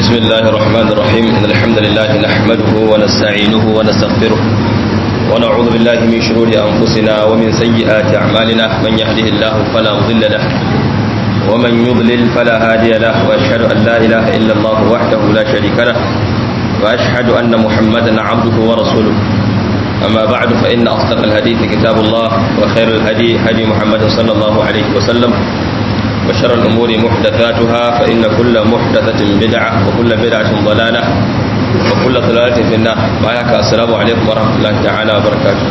بسم الله الرحمن الرحيم إن الحمد لله نحمده ونستعينه ونستغفره ونعوذ بالله من شرور أنفسنا ومن سيئات أعمالنا من يهده الله فلا مضل له ومن يضلل فلا هادي له وأشهد أن لا إله إلا الله وحده لا شريك له وأشهد أن محمدا عبده ورسوله أما بعد فإن أصدق الحديث كتاب الله وخير الهدي هدي محمد صلى الله عليه وسلم وشر الأمور محدثاتها فإن كل محدثة بدعة وكل بدعة ضلالة وكل ضلالة في النار معك السلام عليكم ورحمة الله تعالى وبركاته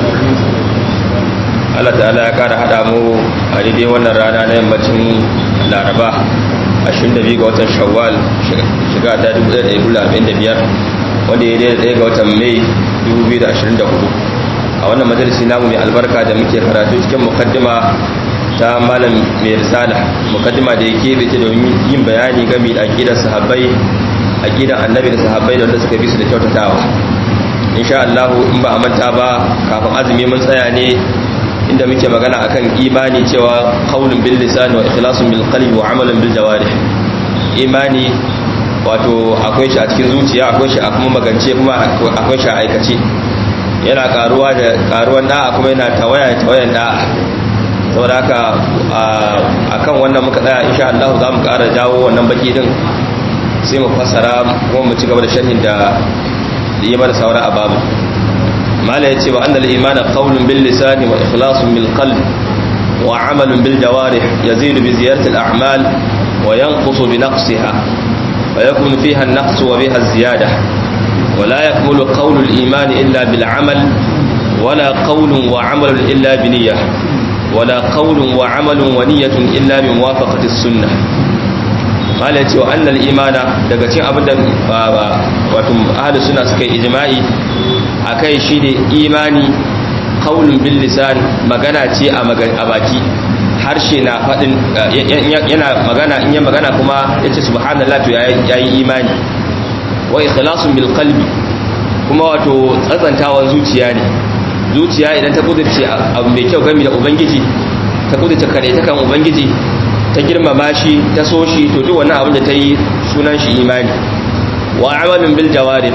Allah ta'ala ya kara hada mu a daidai wannan rana na yammacin Laraba 22 ga watan Shawwal shiga ta 1445 wanda ya daidai ga watan Mai 2024 a wannan majalisi namu mai albarka da muke karatu cikin mukaddima ta malam mai risala mukaddima da yake bai ta domin yin bayani game da aqidar sahabbai aqidar annabi da sahabbai da wanda suka bi su da kyautatawa insha Allah in ba a manta ba kafin azumi mun tsaya ne inda muke magana akan imani cewa qaulun bil lisan wa ikhlasun bil qalbi wa amalan bil jawarih imani wato akwai shi a cikin zuciya akwai shi a kuma magance kuma akwai shi a aikace yana karuwa da karuwan da'a kuma yana tawaya tawayan da'a saboda haka akan wannan muka tsaya insha Allah za mu ƙara jawo wannan baki din sai mu fassara kuma mu ci gaba da sharhin da yi mana saura a babu mala ya ce wa annal imana qawlun bil lisani wa ikhlasun bil qalb wa amalun bil jawarih yazidu bi ziyarati al a'mal wa yanqusu bi naqsiha wa yakunu fiha an naqsu wa biha az-ziyada wa la yakmulu qawlu al iman illa bil amal ولا قول وعمل إلا بنية ولا قول وعمل ونية إلا بموافقة السنة mala ya ce wa annal imana daga cikin abin da wato ahlus sunna suka yi ijma'i akai shine imani qaulun bil lisan magana ce a baki harshe na fadin yana magana in ya magana kuma yace subhanallah to yayi imani wa ikhlasun bil qalbi kuma wato tsatsantawan zuciya ne zuciya idan ta kudurce abu mai kyau game da ubangiji ta kudurce kare ta kan ubangiji ta girmama shi ta so shi to duk wannan abin da ta yi sunan shi imani wa amalin bil jawarih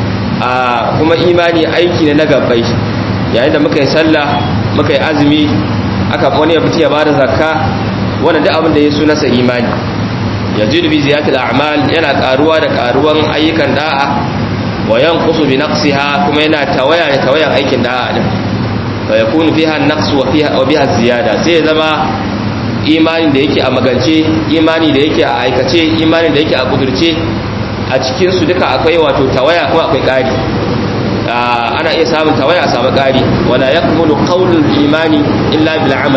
a kuma imani aiki ne na gabbai yayin da muka yi sallah muka yi azumi aka wani ya fita ya bada zakka wannan duk abin da ya sunan sa imani yajidu bi ziyatil a'mal yana karuwa da karuwan ayyukan da'a wa yanqusu bi naqsiha kuma yana tawaya ne tawayan aikin da'a din fa yakunu fiha an-naqs wa fiha wa biha ziyada sai zama imani da yake a magance imani da yake a aikace imani da yake a kudurce a cikin su duka akwai wato tawaya kuma akwai ƙari ana iya samun tawaya a samu ƙari wala yakmulu qawlul imani illa bil amal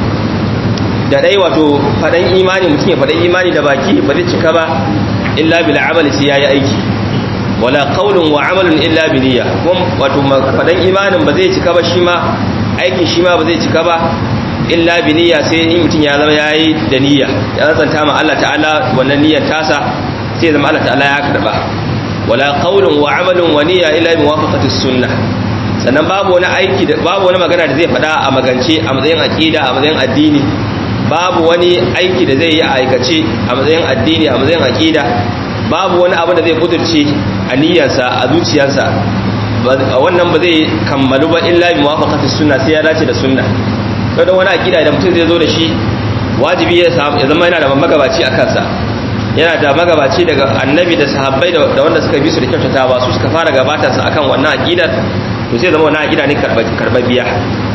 da dai wato fadan imani mutum ya fadan imani da baki ba zai cika ba illa bil amal sai yayi aiki wala qawlun wa amalun illa bi niyya kuma wato fadan imanin ba zai cika ba shi ma aikin shi ma ba zai cika ba illa bi niyya sai in mutum ya zama yayi da niyya ya zanta ma Allah ta'ala wannan niyyar tasa sai zama Allah ta'ala ya karba wala qawlun wa amalun wa niyya illa bi muwafaqati sunnah sannan babu wani aiki da babu wani magana da zai faɗa a magance a matsayin aqida a matsayin addini babu wani aiki da zai yi a aikace a matsayin addini a matsayin aqida babu wani abu da zai kudurce a niyyarsa a zuciyarsa wannan ba zai kammalu ba illa bi muwafaqati sunna sai ya dace da sunna kada wani akida da mutum zai zo da shi wajibi ya zama yana da magabaci a kansa yana da magabaci daga annabi da sahabbai da wanda suka bi su da kyautata ba su suka fara gabatar sa akan wannan akidar to sai zama wannan akida ne karbabbiya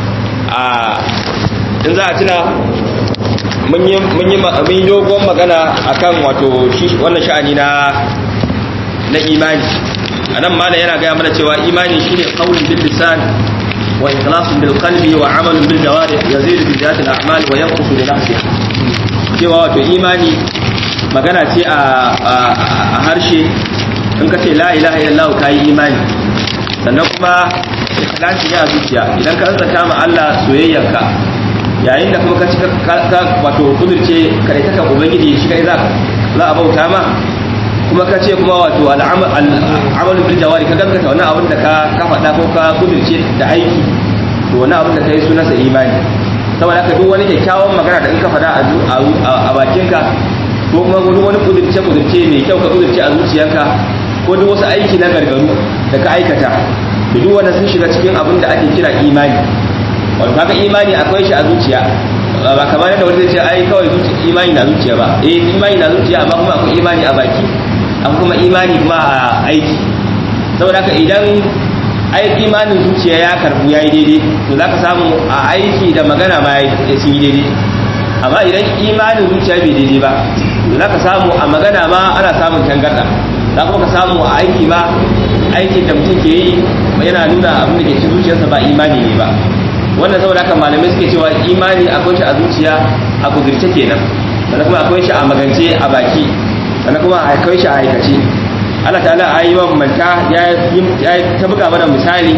a in za a tuna mun yi mun yi mun yi dogon magana akan wato shi wannan sha'ani na na imani anan mala yana ga mana cewa imani shine qaulun bil lisan وإخلاص بالقلب وعمل بالجوارح يزيد بذات الأعمال وينقص بنفسها cewa wato imani magana ce a harshe in ka ce la ilaha illallah ka yi imani sannan kuma ikhlasi ne a zuciya idan ka tsanta ma Allah soyayyarka yayin da kuma ka cika wato kudurce kare ta kan ubangiji shi kai za za a bauta ma kuma ka ce kuma wato al'amalin bil jawari ka gaskata wani abin da ka ka faɗa ko ka kudirce da aiki to wani abin da ka yi sunansa imani saboda haka duk wani kyakkyawan magana da in ka faɗa a bakinka ko kuma wani wani kudurce kudurce mai kyau ka kudurce a zuciyarka ko duk wasu aiki na gargaru da ka aikata da duk wanda sun shiga cikin abin da ake kira imani wato kaga imani akwai shi a zuciya ba kamar yadda wani zai ce ai kawai imani na zuciya ba eh imani na zuciya amma kuma akwai imani a baki akwai kuma imani kuma a aiki saboda haka idan ai imanin zuciya ya karbu yayi daidai to zaka samu a aiki da magana ma ya sun yi daidai amma idan imanin zuciya bai daidai ba to zaka samu a magana ma ana samun tangarda za kuma ka samu a aiki ma aikin da mutum ke yi yana nuna abin da ke cikin zuciyarsa ba imani ne ba wannan saboda haka malamai suke cewa imani akwai shi a zuciya a kudurce kenan sannan kuma akwai shi a magance a baki sannan kuma akwai shi a aikace Allah ta'ala a yi manta ya ta buga mana misali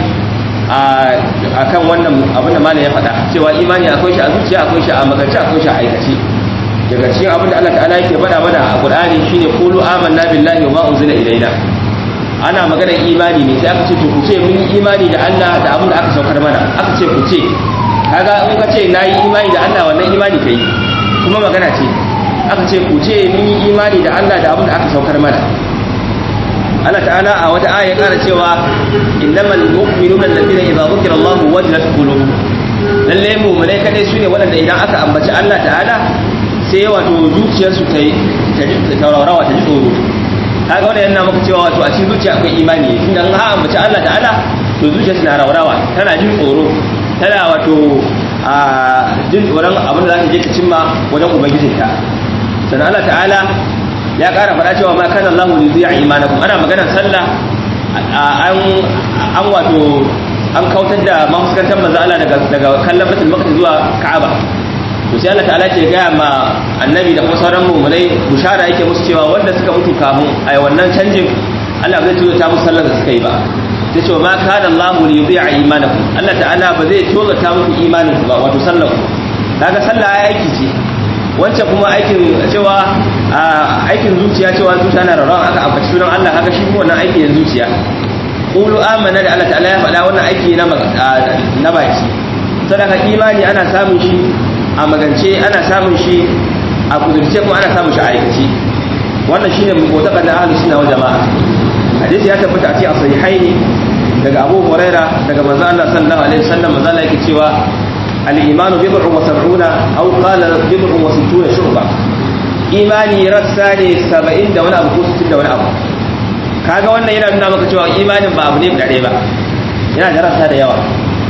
a kan wannan abin da malam ya faɗa cewa imani akwai shi a zuciya akwai shi a magance akwai shi a aikace daga cikin abin da Allah ta'ala yake faɗa mana a Qur'ani shine qulu amanna billahi wa ma unzila ilaina ana maganar imani ne sai aka ce to ku ce mun yi imani da Allah da abin da aka saukar mana aka ce ku ce kaga in ka ce nayi imani da Allah wannan imani kai kuma magana ce aka ce ku ce mun yi imani da Allah da abin da aka saukar mana Allah ta'ala a wata aya ya kara cewa innamal mu'minuna alladhina idza dhukira Allah wajilat qulubuhum lalle mu'minai kadai sune waɗanda idan aka ambaci Allah ta'ala sai wato zuciyarsu ta ta taurawa ta ji tsoro kaga wannan yana maka cewa wato a cikin zuciya akwai imani tunda in ha ambaci Allah ta'ala to zuciyarsu na raurawa tana jin tsoro tana wato a jin tsoron abin da za ta je ta cimma wajen ubangijinta sannan Allah ta'ala ya ƙara faɗa cewa ma kana Allahu li zai imanakum ana maganar sallah an an wato an kautar da mafuskantar manzo Allah daga daga kallon Baitul Maqdis zuwa Ka'aba to sai Allah ta'ala ke gaya ma annabi da kuma sauran mu'minai bushara yake musu cewa wanda suka mutu kamun ai wannan canjin Allah zai tuzo ta musu sallar da suka yi ba sai cewa ma kana Allahu li yudhi'a imanakum Allah ta'ala ba zai tozo ta muku imanin ku ba wato sallar ku kaga sallah aiki ce wancan kuma aikin cewa aikin zuciya cewa zuciya na rarrawa aka ambaci sunan Allah haka shi wannan aiki ne zuciya qulu amanna da Allah ta'ala ya faɗa wannan aiki na na baki sadaka imani ana samun shi a magance ana samun shi a kudurce kuma ana samun shi a aikace wannan shine mutaqan da ahlus sunna wal jamaa hadisi ya tabbata a cikin sahihaini daga Abu Huraira daga manzo Allah sallallahu alaihi wasallam manzo Allah yake cewa al-imanu bid'un wa sab'una aw qala bid'un wa sittuna shu'ba imani rassa ne 70 da wani abu ko 60 da wani abu kaga wannan yana nuna maka cewa imanin ba abu ne dare ba yana da rassa da yawa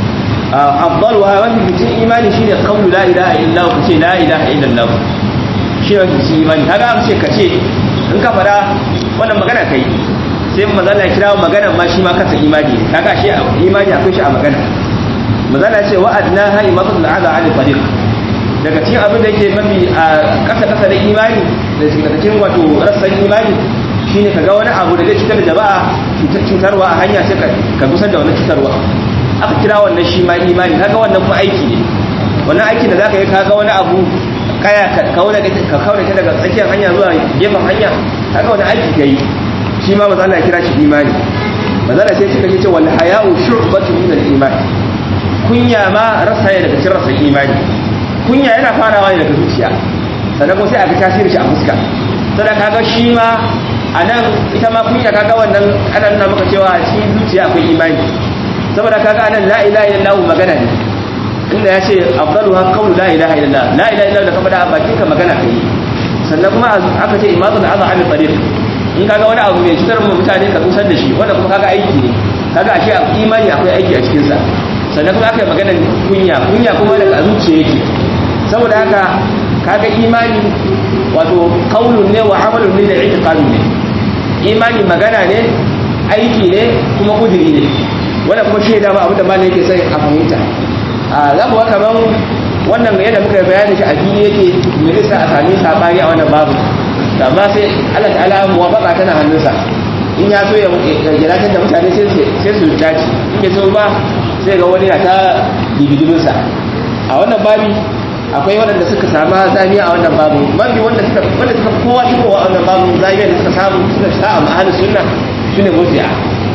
afdaluha wani bitin imani shine qawlu la ilaha illa ku ce la ilaha illa Allah shi ne bitin imani kaga an ce kace in ka fada wannan magana kai sai manzo Allah ya kira magana ma shi ma kansa imani kaga shi imani akwai shi a magana manzo Allah ya ce wa'adna ha imatul adha ala tariq daga cikin abin da yake mafi a kasa kasa da imani da cikin wato rassan imani shine kaga wani abu da zai cutar da jama'a cutarwa a hanya sai ka gusar da wannan cutarwa aka kira wannan shi ma imani kaga wannan kuma aiki ne wannan aiki da zaka yi kaga wani abu kaya ka kauna ka kauna ta daga tsakiyar hanya zuwa gefen hanya kaga wani aiki kai shi ma manzo Allah ya kira shi imani manzo Allah sai suka ce wal haya'u shu'batun min al-iman kunya ma rasa ne daga cikin rasan imani kunya yana farawa ne daga zuciya sannan kuma sai aka tasiri shi a fuska sannan kaga shi ma a nan ita ma kunya kaga wannan ana nuna maka cewa a cikin zuciya akwai imani saboda kaga anan la ilaha illallah magana ne inda ya ce afdaluha qawlu la ilaha illallah la ilaha illallah da ka faɗa a bakin ka magana kai sannan kuma aka ce imatul azza an tariq in kaga wani abu mai cutar mu mutane ka kusar da shi wanda kuma kaga aiki ne kaga ashe imani akwai aiki a cikin sa sannan kuma aka yi maganar kunya kunya kuma daga zuciya yake saboda haka kaga imani wato qaulun ne wa amalun ne da i'tiqadun ne imani magana ne aiki ne kuma kudiri ne wannan kuma shi dama abin da malam yake sai a fahimta a za mu kaman wannan yadda muka yi bayani shi a fili yake me zai sa a sami sabani a wannan babu amma sai Allah ta'ala muwafaqa tana hannunsa in ya so ya giratar da mutane sai su dace in bai so ba sai ga wani na ta dibidiminsa a wannan babi akwai waɗanda suka samu zamiya a wannan babu babi wanda suka wanda suka kowa shi kowa a wannan babu zamiya da suka samu suka sa a mahalin sunna shine murji'a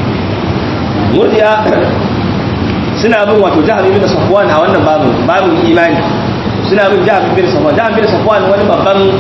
murji'a suna bin wato jihar ibn safwan a wannan babu babu imani suna bin jihar ibn safwan jihar ibn safwan wani babban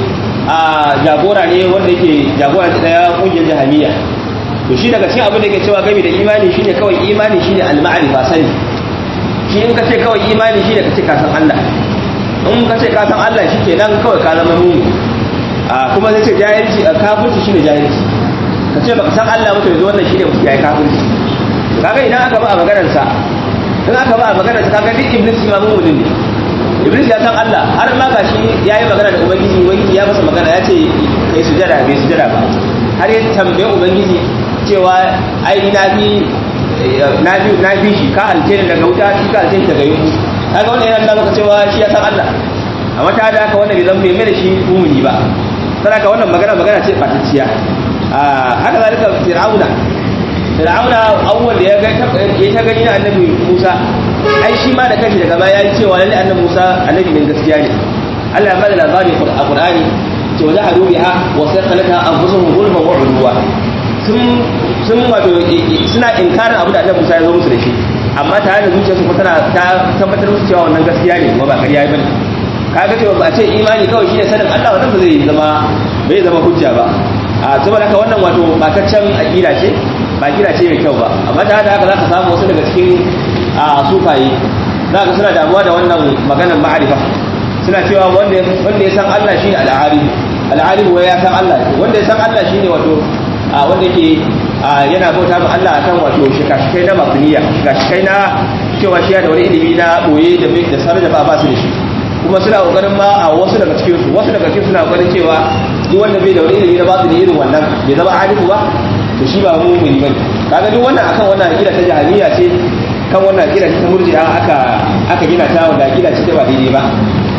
a jagora ne wanda yake jagora ta daya kungiyar jahamiya to shi daga cikin abin da yake cewa gami da imani shine kawai imani shine al-ma'rifa sani shi in ka ce kawai imani shine ka ce ka san Allah in ka ce ka san Allah shikenan kawai ka zama mumi a kuma zai ce jahilci kafirci shine jahilci ka ce baka san Allah mutum yanzu wannan shine mutum yayi kafirci kaga idan aka ba a maganar sa in aka ba a maganar sa kaga duk iblis ma mu'minin ne iblis ya san Allah har ma gashi yayi magana da ubangiji ubangiji ya masa magana ya ce kai sujada bai sujada ba har ya tambaye ubangiji cewa ai na bi na bi na bi shi ka halce ni daga wuta shi ka halce ni daga yunku kaga wannan yana nuna maka cewa shi ya san Allah amma ta da haka wannan bai zama bai mai da shi mumuni ba saboda wannan magana magana ce fatacciya haka zalika fir'auna fir'auna abubuwan da ya ga ya ta gani na annabi Musa ai shi ma da kanshi daga baya ya cewa lalle annabi Musa annabi ne gaskiya ne Allah ya bada labari a Qur'ani ce wa jahadu biha wa saqalata anfusuhum zulman wa udwa sun sun wato suna inkarin abu da annabi Musa ya zo musu da shi amma tare da zuciyarsu kuma tana ta tabbatar musu cewa wannan gaskiya ne kuma ba ƙarya bane kaga cewa ba a ce imani kawai shine sanin Allah wannan ba zai zama bai zama hujja ba a saboda haka wannan wato bataccen aqida ce ba kira ce mai kyau ba amma da haka zaka samu wasu daga cikin a sufaye zaka suna damuwa da wannan maganar ma'arifa suna cewa wanda wanda ya san Allah shine al-alim al-alim wai ya san Allah wanda ya san Allah shine wato a wanda yake yana bauta ma Allah akan wato shikashikai na mabniya shikashikai na cewa shi da wani ilimi na boye da da sanar da ba su da shi kuma suna kokarin ma a wasu daga cikin su wasu daga cikin suna kokarin cewa duk wanda bai da wani ilimi na ba su da irin wannan bai zama alifu ba to shi ba mu'mini bane kaga duk wannan akan wannan aqida ta jahiliya ce kan wannan aqida ta murji'a aka aka gina ta wanda aqida ce ba daidai ba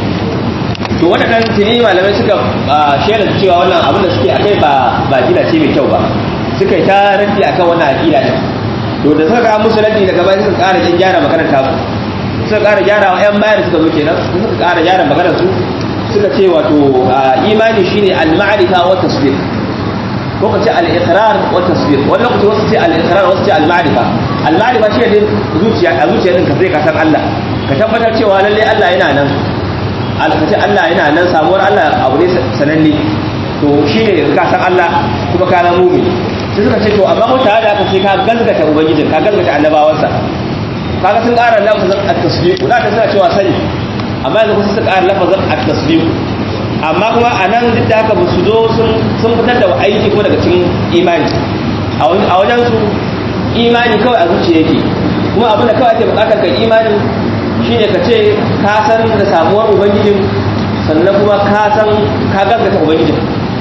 to waɗannan tuni malamai suka shaida cewa wannan abin da suke akai ba ba aqida ce mai kyau ba suka yi ta raddi akan wannan aqida din to da suka ga musu raddi daga baya suka ƙara jin gyara maganar ta suka ƙara gyara wa 'yan bayar suka zo kenan suka ƙara gyara maganar su suka ce wato imani shine al-ma'rifa wa tasdiq ko ka ce al-iqrar wa tasdiq wani lokaci wasu ce al-iqrar wasu ce al-ma'rifa al-ma'rifa shi ne zuciya a zuciya din ka sai ka san Allah ka tabbatar cewa lalle Allah yana nan alkace Allah yana nan samuwar Allah abu ne sananne to shi ne ka san Allah kuma ka zama mu'min sai suka ce to amma ko tare da haka sai ka gaskata ubangiji ka gaskata annabawansa kaga sun ƙara lafazin at-tasdiq da ka suna cewa sani amma yanzu kusa su ƙara lafazin at-tasdiq amma kuma a nan duk da haka ba su zo sun fitar da aiki ko daga cikin imani a wajen su imani kawai a zuciya yake kuma abin da kawai ake bukatar ka imani shine ka ce ka san da samuwar ubangijin sannan kuma ka san ka gaskata ubangijin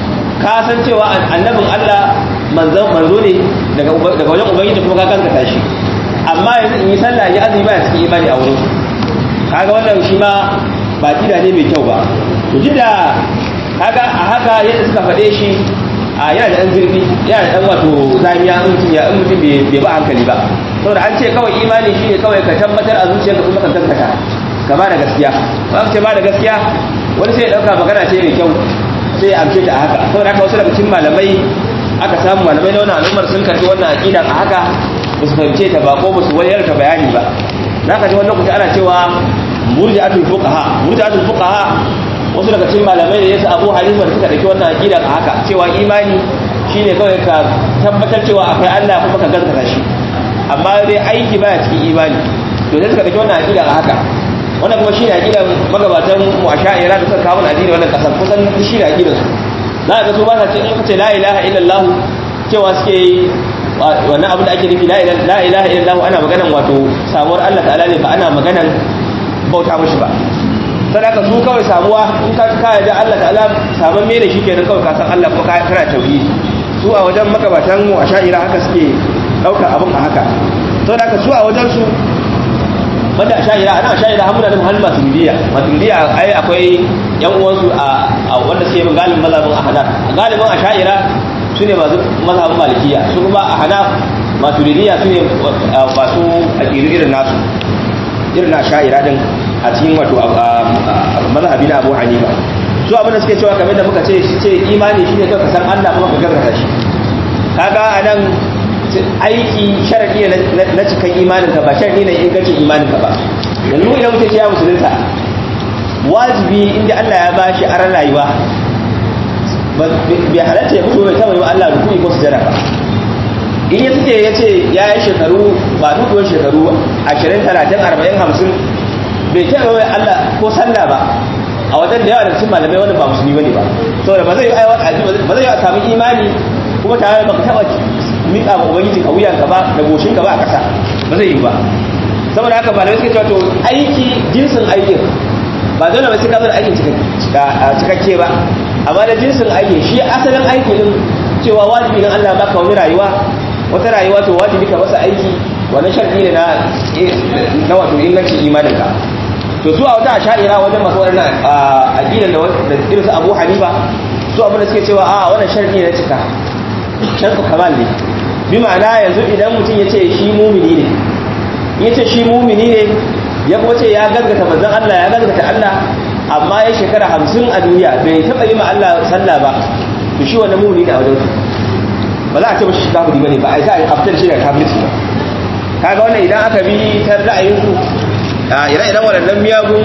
ka san cewa annabin Allah manzo manzo ne daga daga wajen ubangiji kuma ka gaskata shi amma yanzu in yi sallah ya azumi ba cikin imani a wurin kaga wannan shi ma ba kida ne mai kyau ba to duk da kaga a haka yadda suka faɗe shi a yana da ɗan zurfi yana da ɗan wato zamiya in mutum ya in mutum bai ba hankali ba saboda an ce kawai imani shi ne kawai ka tabbatar a zuciyarka kuma ka gaskata ka ba da gaskiya ba ka ce ba da gaskiya wani sai ya ɗauka magana ce mai kyau sai ya amshe ta a haka saboda haka wasu daga cikin malamai aka samu malamai na wannan al'ummar sun karɓi wannan aƙidan a haka ba su fahimce ta ba ko ba su wayar ta bayani ba za ka ji wani lokaci ana cewa murji'atul fuqaha murji'atul fuqaha wasu daga cikin malamai da yasa Abu Hanifa da suka dauki wannan aqida a haka cewa imani shine kawai ka tabbatar cewa akwai Allah kuma ka gaskata shi amma dai aiki baya cikin imani to sai suka dauki wannan aqida a haka wannan kuma shine aqida magabatan mu asha'ira da suka kawo addini wannan kasar kusan shine aqidar su za ka ga su ba sa ce in kace la ilaha illallah cewa suke yi wannan abin da ake nufi la ilaha illallah ana maganan wato samuwar Allah ta'ala ne ba ana maganan bauta mashi ba sadaka su kawai samuwa in ka ka da Allah ta'ala saman me da shi kenan kawai ka san Allah ko ka kana tauhidi su a wajen makabatan mu a sha'ira haka suke dauka abin a haka sadaka su a wajen su wanda a sha'ira ana sha'ira hamuna nan halma turidiya maturidiya ai akwai yan uwansu a wanda suke bin galibin mazhabin ahadar galibin a sha'ira su ne masu mazhabin malikiya su kuma a hanaf maturidiya su ne masu aƙidu irin nasu irin na sha'ira din a cikin wato mazhabi na abu hanifa su abin da suke cewa kamar da muka ce shi ce imani shi ne ka san allah kuma ka gaggata shi kaga a nan aiki sharadi na cikin imanin ka ba sharadi na ingancin imanin ka ba yanzu idan mutum ya musulunta wajibi inda allah ya bashi aran rayuwa bai halatta ya fito bai taba yi wa Allah rukuni ko sujada ba in ya suke ya ce ya yi shekaru ba dukuwar shekaru 20 30 40 50 bai taba yi Allah ko sallah ba a wajen da yawa da cikin malamai wanda ba musulmi bane ba saboda ba zai yi ba zai yi a samu imani kuma tare da baka taba miƙa ma ubangiji ka wuyanka ba da goshin ka ba a ƙasa ba zai yi ba saboda haka malamai suka cewa to aiki jinsin aikin ba dole ba sai ka zo da aikin cikakke ba amma da jinsin aikin shi asalin aiki din cewa wajibi ne Allah baka wani rayuwa wata rayuwa to wajibi ka masa aiki wannan sharɗi ne na na wato ingancin imanin ka to su a wata asha'ira wajen masu wannan aqidan da irin su Abu Hanifa su abin da suke cewa a wannan sharɗi ne cika sharɗu kamal ne bi ma'ana yanzu idan mutum ya ce shi mumini ne ya ce shi mumini ne ya kuma ce ya gaggata manzon Allah ya gaggata Allah amma ya shekara hamsin a duniya bai taɓa yi ma Allah sallah ba to shi wannan mumini ne a wajen ba za a ce ba shi kafiri bane ba a za a aftar shi da kafirci ba kaga wannan idan aka bi ta ra'ayin su ire-iren waɗannan miyagun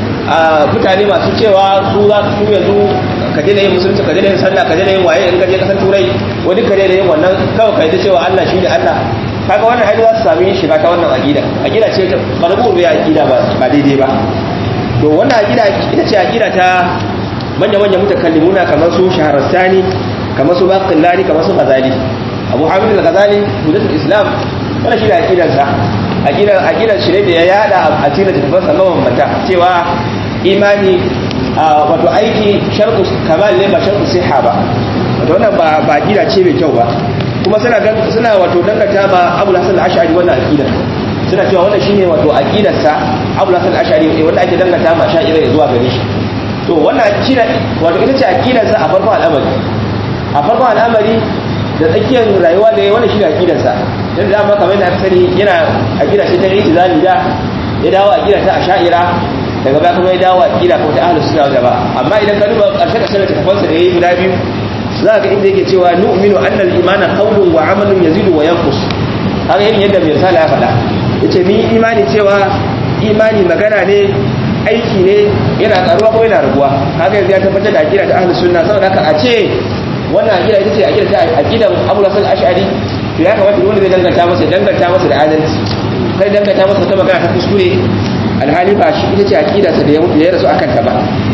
mutane masu cewa su za su yanzu ka daina yin musulunci ka daina yin sallah ka daina yin waye in ka je kasar turai wani ka daina yin wannan kawai ka yi ta cewa Allah shi ne Allah kaga wannan haidu za su sami shiga ta wannan aqida aqida ce ta barbu ya aqida ba ba daidai ba to wannan aqida ita ce aqida ta manya manya mutakallimuna kamar su shaharastani kamar su baqillani kamar su ghazali abu hamid al-ghazali hudatul islam wannan shi da aqidar sa aqidar aqidar shi ne da ya yada a cikin littafin sa mabambanta cewa imani wato aiki shartu kamal ne ba shartu siha ba wato wannan ba ba aqida ce mai kyau ba kuma suna suna wato dangata ma Abu Hasan al-Ash'ari wannan aqida suna cewa wannan shine wato aqidar sa Abu Hasan al-Ash'ari wanda ake dangata ma sha'ira zuwa gare shi to wannan shine wato ita ce aqidar sa a farkon al'amari a farkon al'amari da tsakiyar rayuwa da wannan shine aqidar sa dan da ma kamar da aka sani yana aqida ce ta itizali da ya dawo aqida ta ash'ira daga baya kuma ya dawo aqida ko ta ahlus sunna wal jamaa amma idan ka duba karshe karshe da tafansa da yayi guda biyu za ga inda yake cewa nu'minu annal imana qawlun wa amalun yazidu wa yanqus haka yin yadda mai sala ya faɗa yace mun yi imani cewa imani magana ne aiki ne yana karuwa ko yana raguwa haka yanzu ya tabbatar da aqida ta ahlus sunna saboda haka a ce wannan aqida ita ce aqida ta aqidan Abu Hasan al-Ash'ari to ya kamata wanda zai danganta masa danganta masa da adalci kai danganta masa ta magana ta kuskure alhali ba shi ita ce aqida sa da ya rasu akan ta ba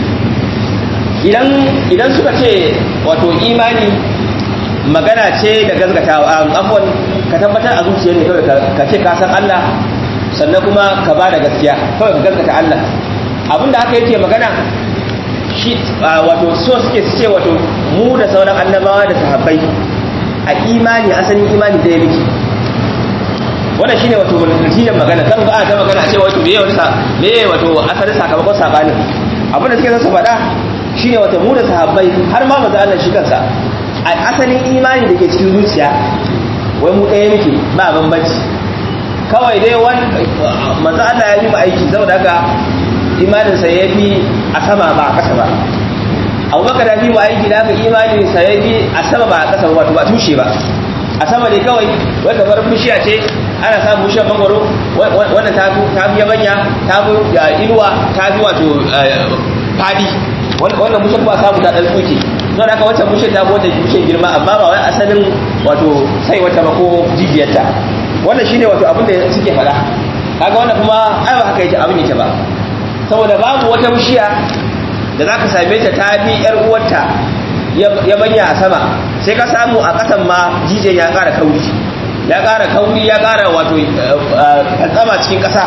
idan idan suka ce wato imani magana ce da gazgatawa afwan ka tabbatar a zuciya ne kawai ka ce ka san Allah sannan kuma ka ba da gaskiya kawai ka gazgata Allah abinda haka yake magana shi wato so suke su ce wato mu da sauran annabawa da sahabbai a imani asalin imani da ya miki wannan shine wato natijar magana kan ga ta magana a ce wato me wata me wato asalin sakamakon sabanin abinda suke son su faɗa shine wata mu da sahabbai har ma maza Allah shi kansa a asalin imani da ke cikin zuciya wai mu ɗaya muke ba bambanci kawai dai wani maza Allah ya yi mu aiki saboda haka imaninsa ya fi a sama ba a ƙasa ba abubakar ya fi mu aiki da haka imaninsa ya fi a sama ba a ƙasa ba wato ba tushe ba a sama ne kawai wai kamar bishiya ce ana samun bishiyar mangwaro wanda ta fi yabanya ta fi inuwa ta fi wato fadi wannan bushe ba samu ta dan tsuke don haka wacce bushe ta wata bushe girma amma ba wai asalin wato sai wata ba ko jijiyarta wannan shine wato abin da suke faɗa kaga wannan kuma ai ba haka yake abin yake ba saboda babu wata bishiya da zaka same ta ta bi yar uwarta ya banya a sama sai ka samu a kasan ma jijiyar ya ƙara kauri ya ƙara kauri ya ƙara wato kantsama cikin ƙasa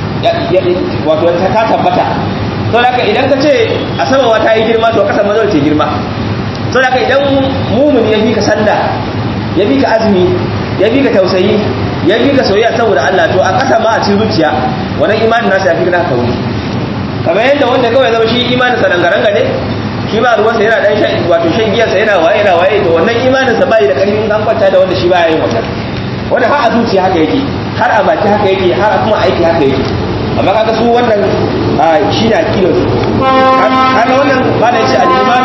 wato ta tabbata to da idan ka ce a sama wata yi girma to kasa mazar ce girma to da idan mumun ya bi ka sanda ya bi ka azumi ya bi ka tausayi ya bi ka soyayya saboda Allah to a kasa ma a cikin zuciya wannan imanin nasa ya fi kana kauri kamar yadda wanda kawai zama shi imanin sa rangaranga ne shi ba ruwan sa yana dan shan wato shan giyar sa yana waye yana waye to wannan imanin sa bai da karfin kan kwanta da wanda shi baya yin wannan wanda har a zuciya haka yake har a baki haka yake har a kuma aiki haka yake amma kaga su wannan shi ne akidar su kaga wannan ba da yace al-iman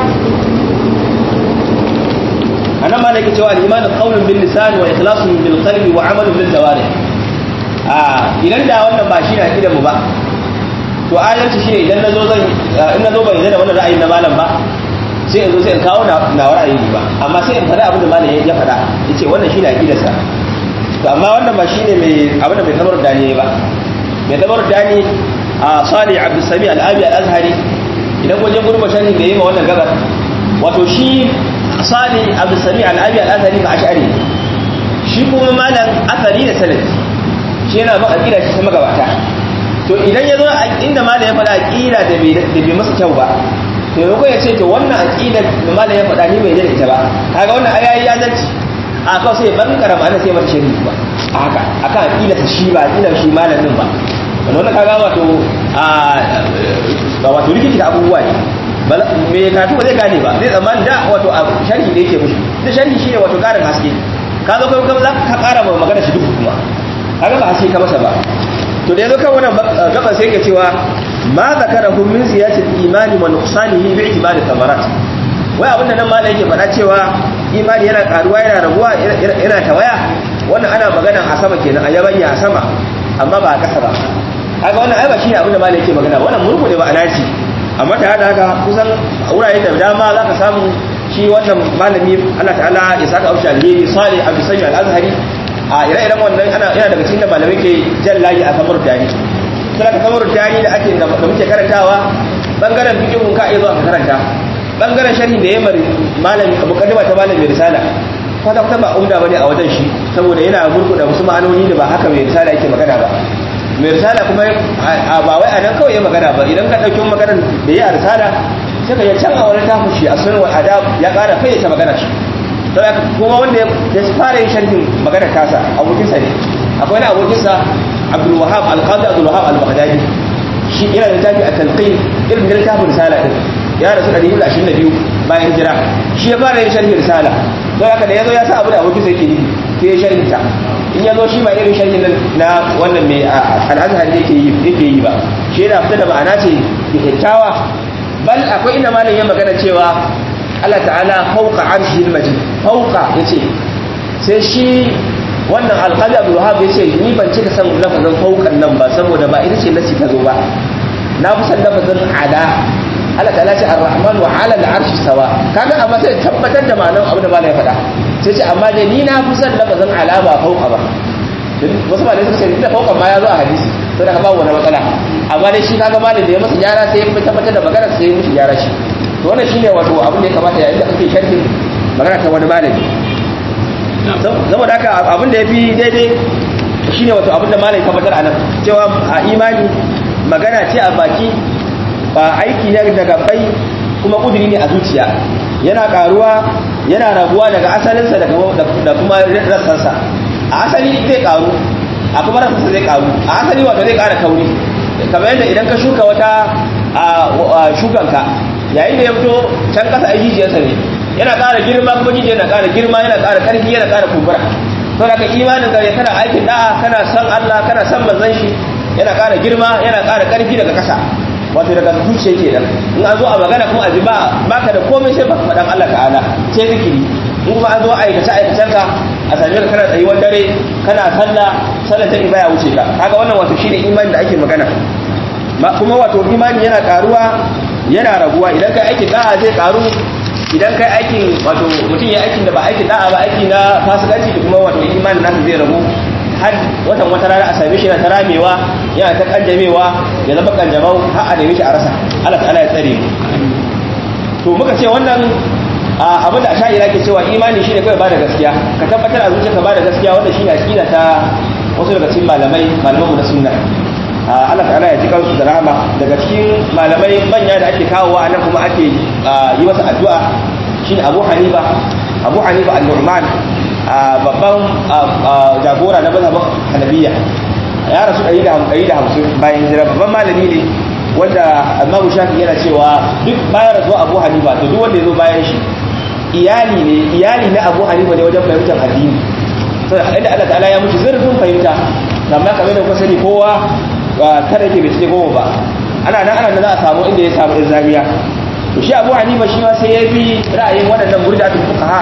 anan ma da yake cewa al-iman qawlun bil lisan wa ikhlasun bil qalbi wa amalun bil jawarih a idan da wannan ba shi ne akidar mu ba to adalci shine idan nazo zan in nazo ban da wannan ra'ayin na malam ba sai in zo sai in kawo na ra'ayi ba amma sai in faɗa abin da malam ya faɗa yace wannan shine aqidarsa to amma wannan ba shine mai abin da mai tabar dani ba mai tabar dani a Salih Abdul Sami Al-Abi Al-Azhari idan wajen gurba sharhi da yayi ma wannan gabar wato shi Salih Abdul Sami Al-Abi Al-Azhari ba ash'ari shi kuma malam asali da sanad shi yana ba aqida shi sama gabata to idan yazo inda malam ya faɗa aqida da bai da bai masa kyau ba to yau ya ce to wannan aqida da malam ya faɗa ni bai da ita ba kaga wannan ayayi ya zalci a kawai sai ban karama ana sai mata shari'i ba a haka akan aqida shi ba aqida shi malamin ba wannan kaga wato a wato rikici da abubuwa ne me karatu ba zai gane ba zai tsammani da wato a sharhi da yake mushi da sharhi shine wato karin haske ka zo kai kuma za ka kara ma magana shi duk kuma kaga ba haske ka masa ba to da yazo kan wannan gaban sai yake cewa ma zakarahu min ziyatil imani wa nuqsanihi bi itibari thamarat wai abinda nan malai yake faɗa cewa imani yana karuwa yana raguwa yana tawaya wannan ana magana a sama kenan a yabanya a sama amma ba a kasa ba kaga wannan ai ba shine abinda malai yake magana wannan murku ne ba anaci amma ta hada haka kusan wurare da dama zaka samu shi wannan malami Allah ta'ala ya saka aushi alheri salih abu sami al-azhari a ire-iren wannan ana yana daga cikin da malamai ke jan layi a samar dani sai ka samar dani da ake da muke karantawa bangaren fiqhun ka iya zuwa ka karanta bangaren sharhi da yayi malami abu kadima ta malami risala kwata kwata ba umda bane a wajen shi saboda yana gurguda wasu ma'anoni da ba haka mai risala yake magana ba mai risala kuma ba wai a nan kawai ya magana ba idan ka ɗauki maganar da ya risala sai ka yi can a wani tafi shi a sunan wal adab ya ƙara fayyace magana shi sai kuma wanda ya fara yin sharhin magana tasa abokinsa ne akwai wani abokinsa Abdul Wahhab Al-Qadi Abdul Wahhab Al-Baghdadi shi yana da tafi a talqin irin da tafin risala din ya rasu 122 bayan hijira shi ya fara yin sharhin risala don haka da yazo ya sa abu da abokinsa yake nufi sai ya sharhin ta in yazo shi ba irin sharhin na wannan mai al-Azhar yake yi yake yi ba shi yana fita da ma'ana ce kyakkyawa bal akwai inda malam ya magana cewa Allah ta'ala fauka arshil majid fauka yace sai shi wannan alqadi abdul wahab yace ni ban cika san lafazin faukan nan ba saboda ba ita ce nasi ta zo ba na fi san lafazin ala Allah ta'ala ce ar-rahman wa 'ala al-arshi sawa kaga amma sai tabbatar da ma'anar abin da malam ya faɗa sai ce amma dai ni na fi san lafazin ala ba fauka ba wasu malamai suka ce da faukan ma ya zo a hadisi sai daga babu wani matsala amma dai shi kaga malam da ya masa gyara sai ya tabbatar da magana sai ya mushi gyara shi to wannan shine wato abin da ya kamata yayin da kake sharhin magana ta wani malami saboda haka abin da yafi daidai shine wato abin da malami tabbatar a nan cewa a imani magana ce a baki ba aiki ne daga bai kuma kuduri ne a zuciya yana karuwa yana raguwa daga asalinsa da kuma rassansa a asali zai karu a kuma rassansa zai karu a asali wato zai kara kauri kamar yadda idan ka shuka wata shukanka yayin da ya fito can kasa a jijiyarsa ne yana ƙara girma kuma jijiyar na ƙara girma yana ƙara ƙarfi yana ƙara kumbura to da ka imanin ka kana aikin da'a kana san Allah kana san manzon shi yana ƙara girma yana ƙara ƙarfi daga ƙasa wato daga zuciya ke nan in an zo a magana kuma a ji ba baka da komai sai baka faɗan Allah ta'ala sai zikiri in kuma an zo aikace aikacen ka a same ka kana tsayuwar dare kana sallah sallar ta ibaya wuce ka kaga wannan wato shine imani da ake magana kuma wato imani yana karuwa yana raguwa idan kai aikin da'a zai karu idan kai aikin wato mutum ya aikin da ba aikin da'a ba aiki na fasikanci da kuma wato imanin nasa zai ragu har watan wata rana a same shi yana ta ramewa yana ta kanjamewa ya zama kanjamau har a neme shi a rasa Allah ta'ala ya tsare to muka ce wannan abin da asha'ira ke cewa imani shine kawai ba da gaskiya ka tabbatar a zuciyarka ba da gaskiya wanda shine aqida ta wasu daga cikin malamai malaman mu na sunna Allah ta'ala ya ji kansu da rahama daga cikin malamai manya da ake kawowa nan kuma ake yi masa addu'a shine Abu Hanifa Abu Hanifa al-Nu'man babban jagora na mazhabin Hanabiya ya rasu 150 bayan hijira babban malami ne wanda Imam Shafi yana cewa duk bayan rasuwa Abu Hanifa to duk wanda ya zo bayan shi iyali ne iyali na Abu Hanifa ne wajen fahimtar addini sai inda Allah ta'ala ya mutu zurfin fahimta amma kamar da kuka sani kowa kada ke bai cike goma ba ana nan ana nan za a samu inda ya samu ɗin zamiya to shi abu hanifa shi ma sai ya bi ra'ayin waɗannan murjatul fuqaha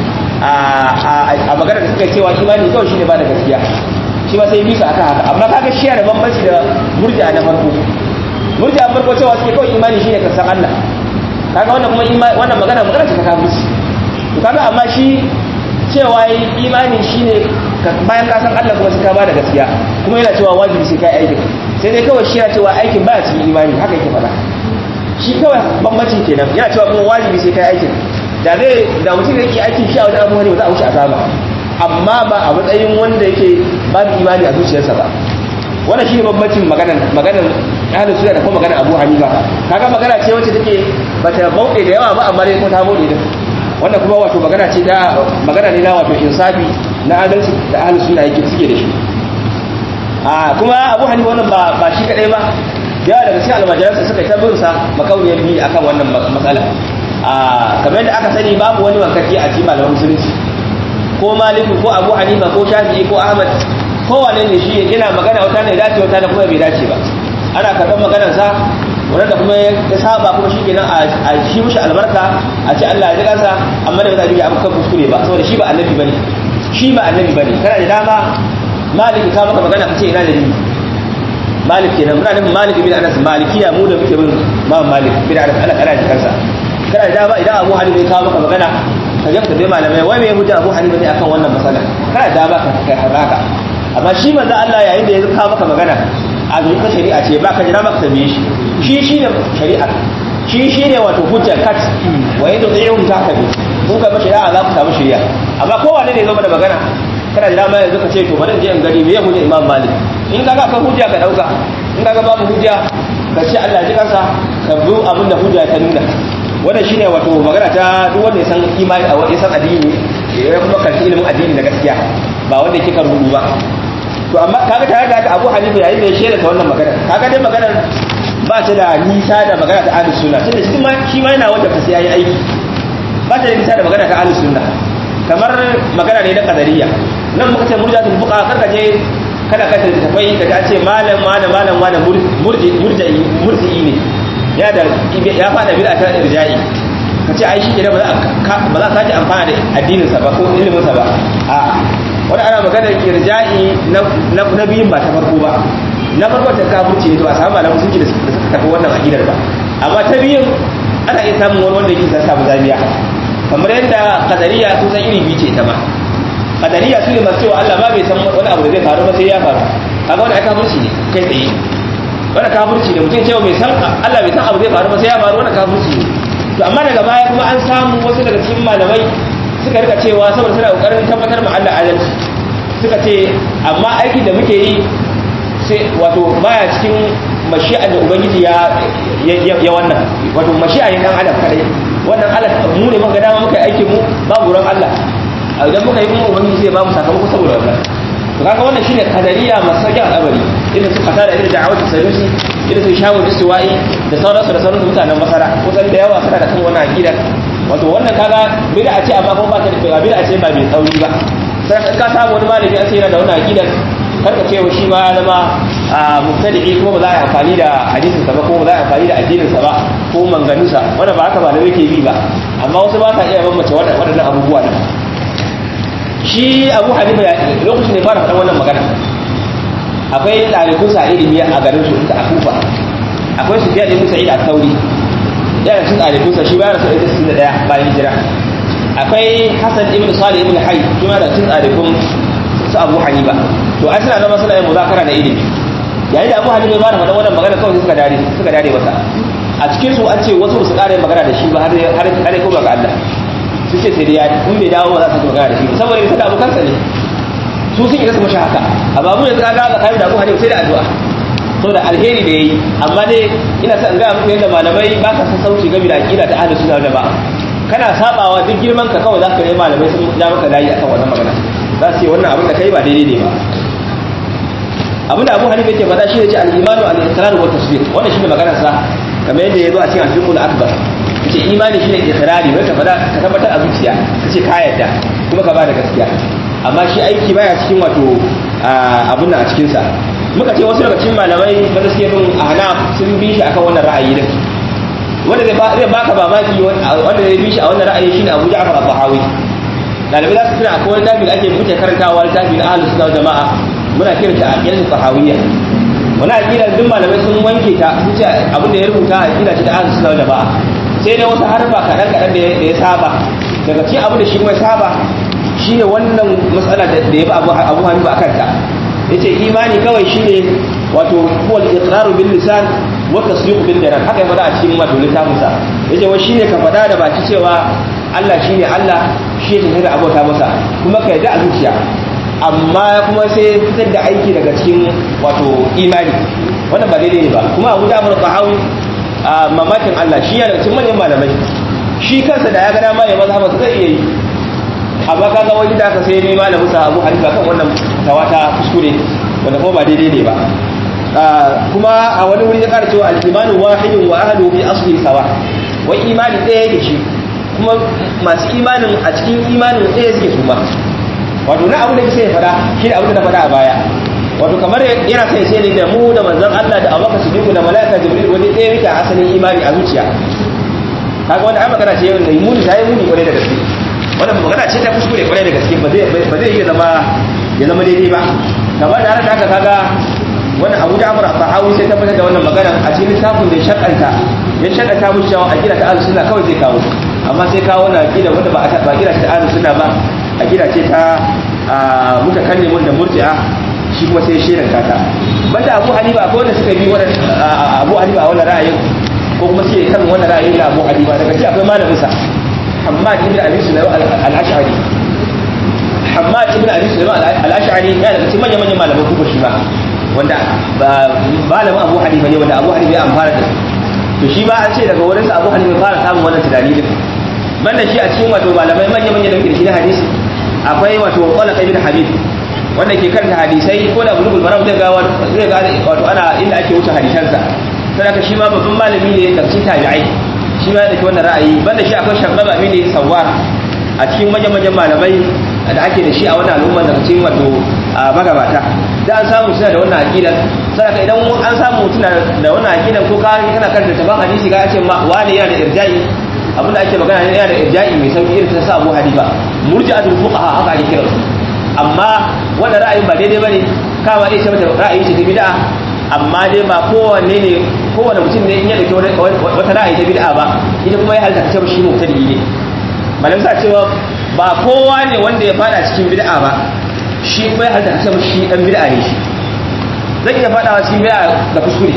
a magana da suka cewa imani kawai shine ba da gaskiya shi ma sai ya bi su aka haka amma kaga shi da bambanci da murja na farko murja farko cewa suke kawai imani shine ka san Allah kaga wannan kuma wannan magana magana ce ta kafirci to kaga amma shi cewa imani shine bayan ka san Allah kuma sai ka bada gaskiya kuma yana cewa wajibi sai kai aikin sai dai kawai shi yana cewa aikin baya cikin imani haka yake faɗa shi kawai bambanci kenan yana cewa kuma wajibi sai kai aikin da zai da mutum yake aikin shi a wajen abubuwa ne ba za a wuce azaba amma ba a matsayin wanda yake babu imani a zuciyarsa ba wannan shine bambancin maganar maganar ahlus sunna da kuma maganar Abu Hanifa kaga magana ce wacce take bata bauɗe da yawa ba amma dai ko ta bauɗe din wannan kuma wato magana ce ta magana ne na wato insafi na adalci da ahlus sunna yake suke da shi a kuma Abu Hanifa wannan ba ba shi kadai ba yawa daga cikin almajiransa suka ta bin sa makauniyar bi akan wannan matsala a kamar yadda aka sani babu wani wankaki a cikin malaman musulunci ko Maliku ko Abu Hanifa ko Shafi'i ko Ahmad kowane ne shi yana magana wata ne dace wata ne kuma bai dace ba ana karɓar maganarsa wanda kuma ya saba kuma shi kenan a shi mushi albarka a ce Allah ya ji kansa amma da ba za a yi abu kan kuskure ba saboda shi ba annabi bane shi ba annabi bane kana da dama malik ka maka magana kace ina da ni malik kenan muna nufin malik bin anas malikiya mu da muke bin ma malik bin anas Allah kana ji kansa kana da dama idan abu hanifa ya kawo maka magana ka je ka bai malamai wai me hujja abu hanifa ne akan wannan masala kana da dama ka kai haka amma shi manzo Allah yayin da ya kawo maka magana a zuwa shari'a ce ba ka jira maka tambaye shi shi shi ne shari'a shi shi ne wato hujjar kat wa yadda zai yi ta ka bi kun ga shari'a za ku samu shari'a amma kowane ne zo da magana kana jira ma yanzu ka ce to bari in je in gani me ya hujja Imam Malik in kaga akwai hujja ka dauka in kaga babu hujja ka ce Allah ji kansa ka bi abin da hujja ta nuna wannan shine wato magana ta duk wanda ya san imani a wani san addini ya kuma karfi ilimin addini da gaskiya ba wanda yake kan rubu ba to amma kaga tare da haka Abu Hanifa yayin da ya shela ta wannan magana kaga dai maganar ba ta da nisa da magana ta Ahlus Sunna tunda shi ma shi ma yana wanda sai yayi aiki ba ta da nisa da magana ta Ahlus Sunna kamar magana ne na qadariyya nan muka ce murjatul fuqa karka je kada ka tafai ka ce malam malam malam malam murji murji murji ne ya da ya fada bid'a ta irja'i ka ce ai shi kenan ba za ba za ka ji amfana da addinin sa ba ko ilimin sa ba a wani ana magana irja'i na biyun ba ta farko ba na farko ta kafirci ne to a samu malamu sun da suka tafi wannan aqidar ba amma ta biyun ana iya samun wani wanda yake sa samu zamiya kamar yadda kadariya sun san iri biyu ce ita ma kadariya su ne masu cewa Allah ba bai san wani abu da zai faru ba sai ya faru kaga wani kafirci ne kai tsaye wani kafirci ne mutum cewa bai san Allah bai san abu zai faru ba sai ya faru wani kafirci ne to amma daga baya kuma an samu wasu daga cikin malamai suka rika cewa saboda suna kokarin tabbatar ma Allah adalci suka ce amma aikin da muke yi sai wato baya cikin mashi'a da ubangiji ya ya wannan wato mashi'a ne dan adam kadai wannan Allah mu ne muka dama muka aikin mu babu ran Allah idan muka yi kuma ubangiji zai ba mu sakamako saboda wannan to kaga wannan shine kadariya masakin al'amari irin su kasa da irin da'awatu sanusi irin su shawu istiwa'i da sauransu da sauransu mutanen masara kusan da yawa suna da kan wannan aqidar wato wannan kaga bid'a ce amma kuma ba ta da bid'a ce ba mai tsauri ba sai ka samu wani malami an ce yana da wannan aqidar karka ce shi ma ya zama mubtadi'i kuma ba za a yi amfani da hadisin sa ba ko ba za a yi amfani da addinin sa ba ko manganusa wanda ba haka ba da yake bi ba amma wasu ba sa iya bambance waɗannan abubuwa din shi Abu Hanifa lokacin da fara faɗan wannan magana akwai ɗalibin sa ilimi a garin su a Kufa akwai su biya ibn Sa'id al-Thawri yana cikin ɗalibin sa shi bayan sa da 61 bayan hijira akwai Hassan ibn Salih ibn Hayy shi ma da cikin ɗalibin su Abu Hanifa to ai suna zama suna yin muzakara da ilimi yayin da Abu Hanifa ya fara faɗan wannan magana kawai suka dare suka dare masa a cikin su an ce wasu su ƙara magana da shi ba har har har ko ga Allah su ce sai dai ya in bai dawo ba za su magana da shi saboda bisa da abokansa ne su sun isa su mashi haka amma mu yanzu kaga ga kai da Abu Hanifa sai da addu'a saboda alheri da yayi amma dai ina son ga muku yadda malamai ba ka san sauci game da aqida ta ahlus sunna da ba kana sabawa duk girman ka kawai zaka yi malamai sun ja maka layi akan wannan magana za su yi wannan abin da kai ba daidai ne ba abin da Abu Hanifa yake faɗa shi ne ce al-imanu al-iqrar wa tasdiq wannan shine maganar sa kamar yadda yazo a cikin al-fiqh akbar yace imani shine iqrari wai ka faɗa ka tabbatar a zuciya kace ka yarda kuma ka ba da gaskiya amma shi aiki baya cikin wato abun nan a cikin sa muka ce wasu daga cikin malamai da suke bin ahnaf sun bi shi akan wannan ra'ayi din wanda zai zai baka mamaki wanda zai bi shi a wannan ra'ayi shine Abu Ja'far al-Bahawi dalibai za su tuna akwai wani tafi da ake muke karantawa littafi na ahlus sunna jama'a muna kiran shi aqidatu sahawiyya wani aqida duk malamai sun wanke ta sun ce abin da ya rubuta aqida ce ta ahlus sunna jama'a sai dai wasu harfa kaɗan kaɗan da ya saba daga cikin abu da shi kuma ya saba shine wannan matsala da ya ba abu abu hannu a kanta yace imani kawai shine wato huwa al-iqraru bil lisan wa tasdiq bil janan haka ya faɗa a cikin wato littafin sa yace wai shine ka faɗa da baki cewa Allah shine Allah shi yake da abota masa kuma ka yarda a zuciya amma kuma sai fitar da aiki daga cikin wato imani wannan ba daidai ne ba kuma Abu Ja'far Tahawi mamakin Allah shi yana cikin manyan malamai shi kansa da ya ga dama ya mazhaba zai iya yi amma kaga wani da aka sai ni malamin sa Abu Hanifa kan wannan tawata kuskure wanda kuma ba daidai ne ba kuma a wani wuri ya ƙara cewa al-imanu wahidun wa ahlu bi asli sawa wai imani ɗaya yake shi kuma masu imanin a cikin imanin ɗaya suke su ma wato na abu da sai ya fada shi da abu da na fada a baya wato kamar yana sai sai ne da mu da manzon Allah da Abubakar Siddiq da malaika Jibril wani ɗaya yake a asalin imani a zuciya kaga wanda ai magana ce wanda muni ta yi muni kwarai da gaske wannan magana ce ta kuskure kwarai da gaske ba zai ba zai iya zama ya zama daidai ba kamar da haka haka kaga wannan Abu Ja'far al-Tahawi sai tabbatar da wannan magana a cikin littafin da ya shakanta ya shakanta mu cewa aqida ta ahlus sunna kawai zai kawo amma sai kawo na aqida wanda ba ba aqida ta ahlus sunna ba aqida ce ta mutakallimun da murji'a shi kuma sai shirin kata banda Abu Hanifa akwai wanda suka bi wannan Abu Hanifa wannan ra'ayin ko kuma suke kan wannan ra'ayin da Abu Hanifa daga shi akwai malamin sa Hammad ibn Abi Sulaiman al-Ash'ari Hammad ibn Abi Sulaiman al-Ash'ari ya daga cikin manyan manyan malaman kufa shi ba wanda malamin Abu Hanifa ne wanda Abu Hanifa ya amfana da to shi ba an ce daga wurin sa Abu Hanifa fara samun wannan tunani din banda shi a cikin wato malamai manyan manyan da muke da shi na hadisi akwai wato Talaq ibn Habib wanda ke karanta hadisai ko da bulugul maram zai ga zai ga wato ana inda ake wuce hadisansa saboda shi ma babban malami ne da cikin tabi'ai shi ma da ke wannan ra'ayi banda shi akwai shabbaba ne sawar a cikin manyan manyan malamai da ake da shi a wannan al'umma daga cikin wato magabata da an samu suna da wannan aqidar saboda idan an samu suna da wannan aqidar ko ka kana karanta taban hadisi ga ce ma wani yana da irja'i abinda ake magana ne yana da irja'i mai sauki irin ta sa Abu Hanifa murji'atul fuqaha haka ake kiransu amma wannan ra'ayin ba daidai bane kama dai sai mata ra'ayi ce ta bid'a amma dai ba kowanne ne kowanne mutum ne in ya dauki wata ra'ayi ta bid'a ba ita kuma ya halta cewa shi mubtadi ne malam sa cewa ba kowa ne wanda ya fada cikin bid'a ba shi kuma ya halta cewa shi dan bid'a ne shi zai iya fadawa cikin bid'a da kuskure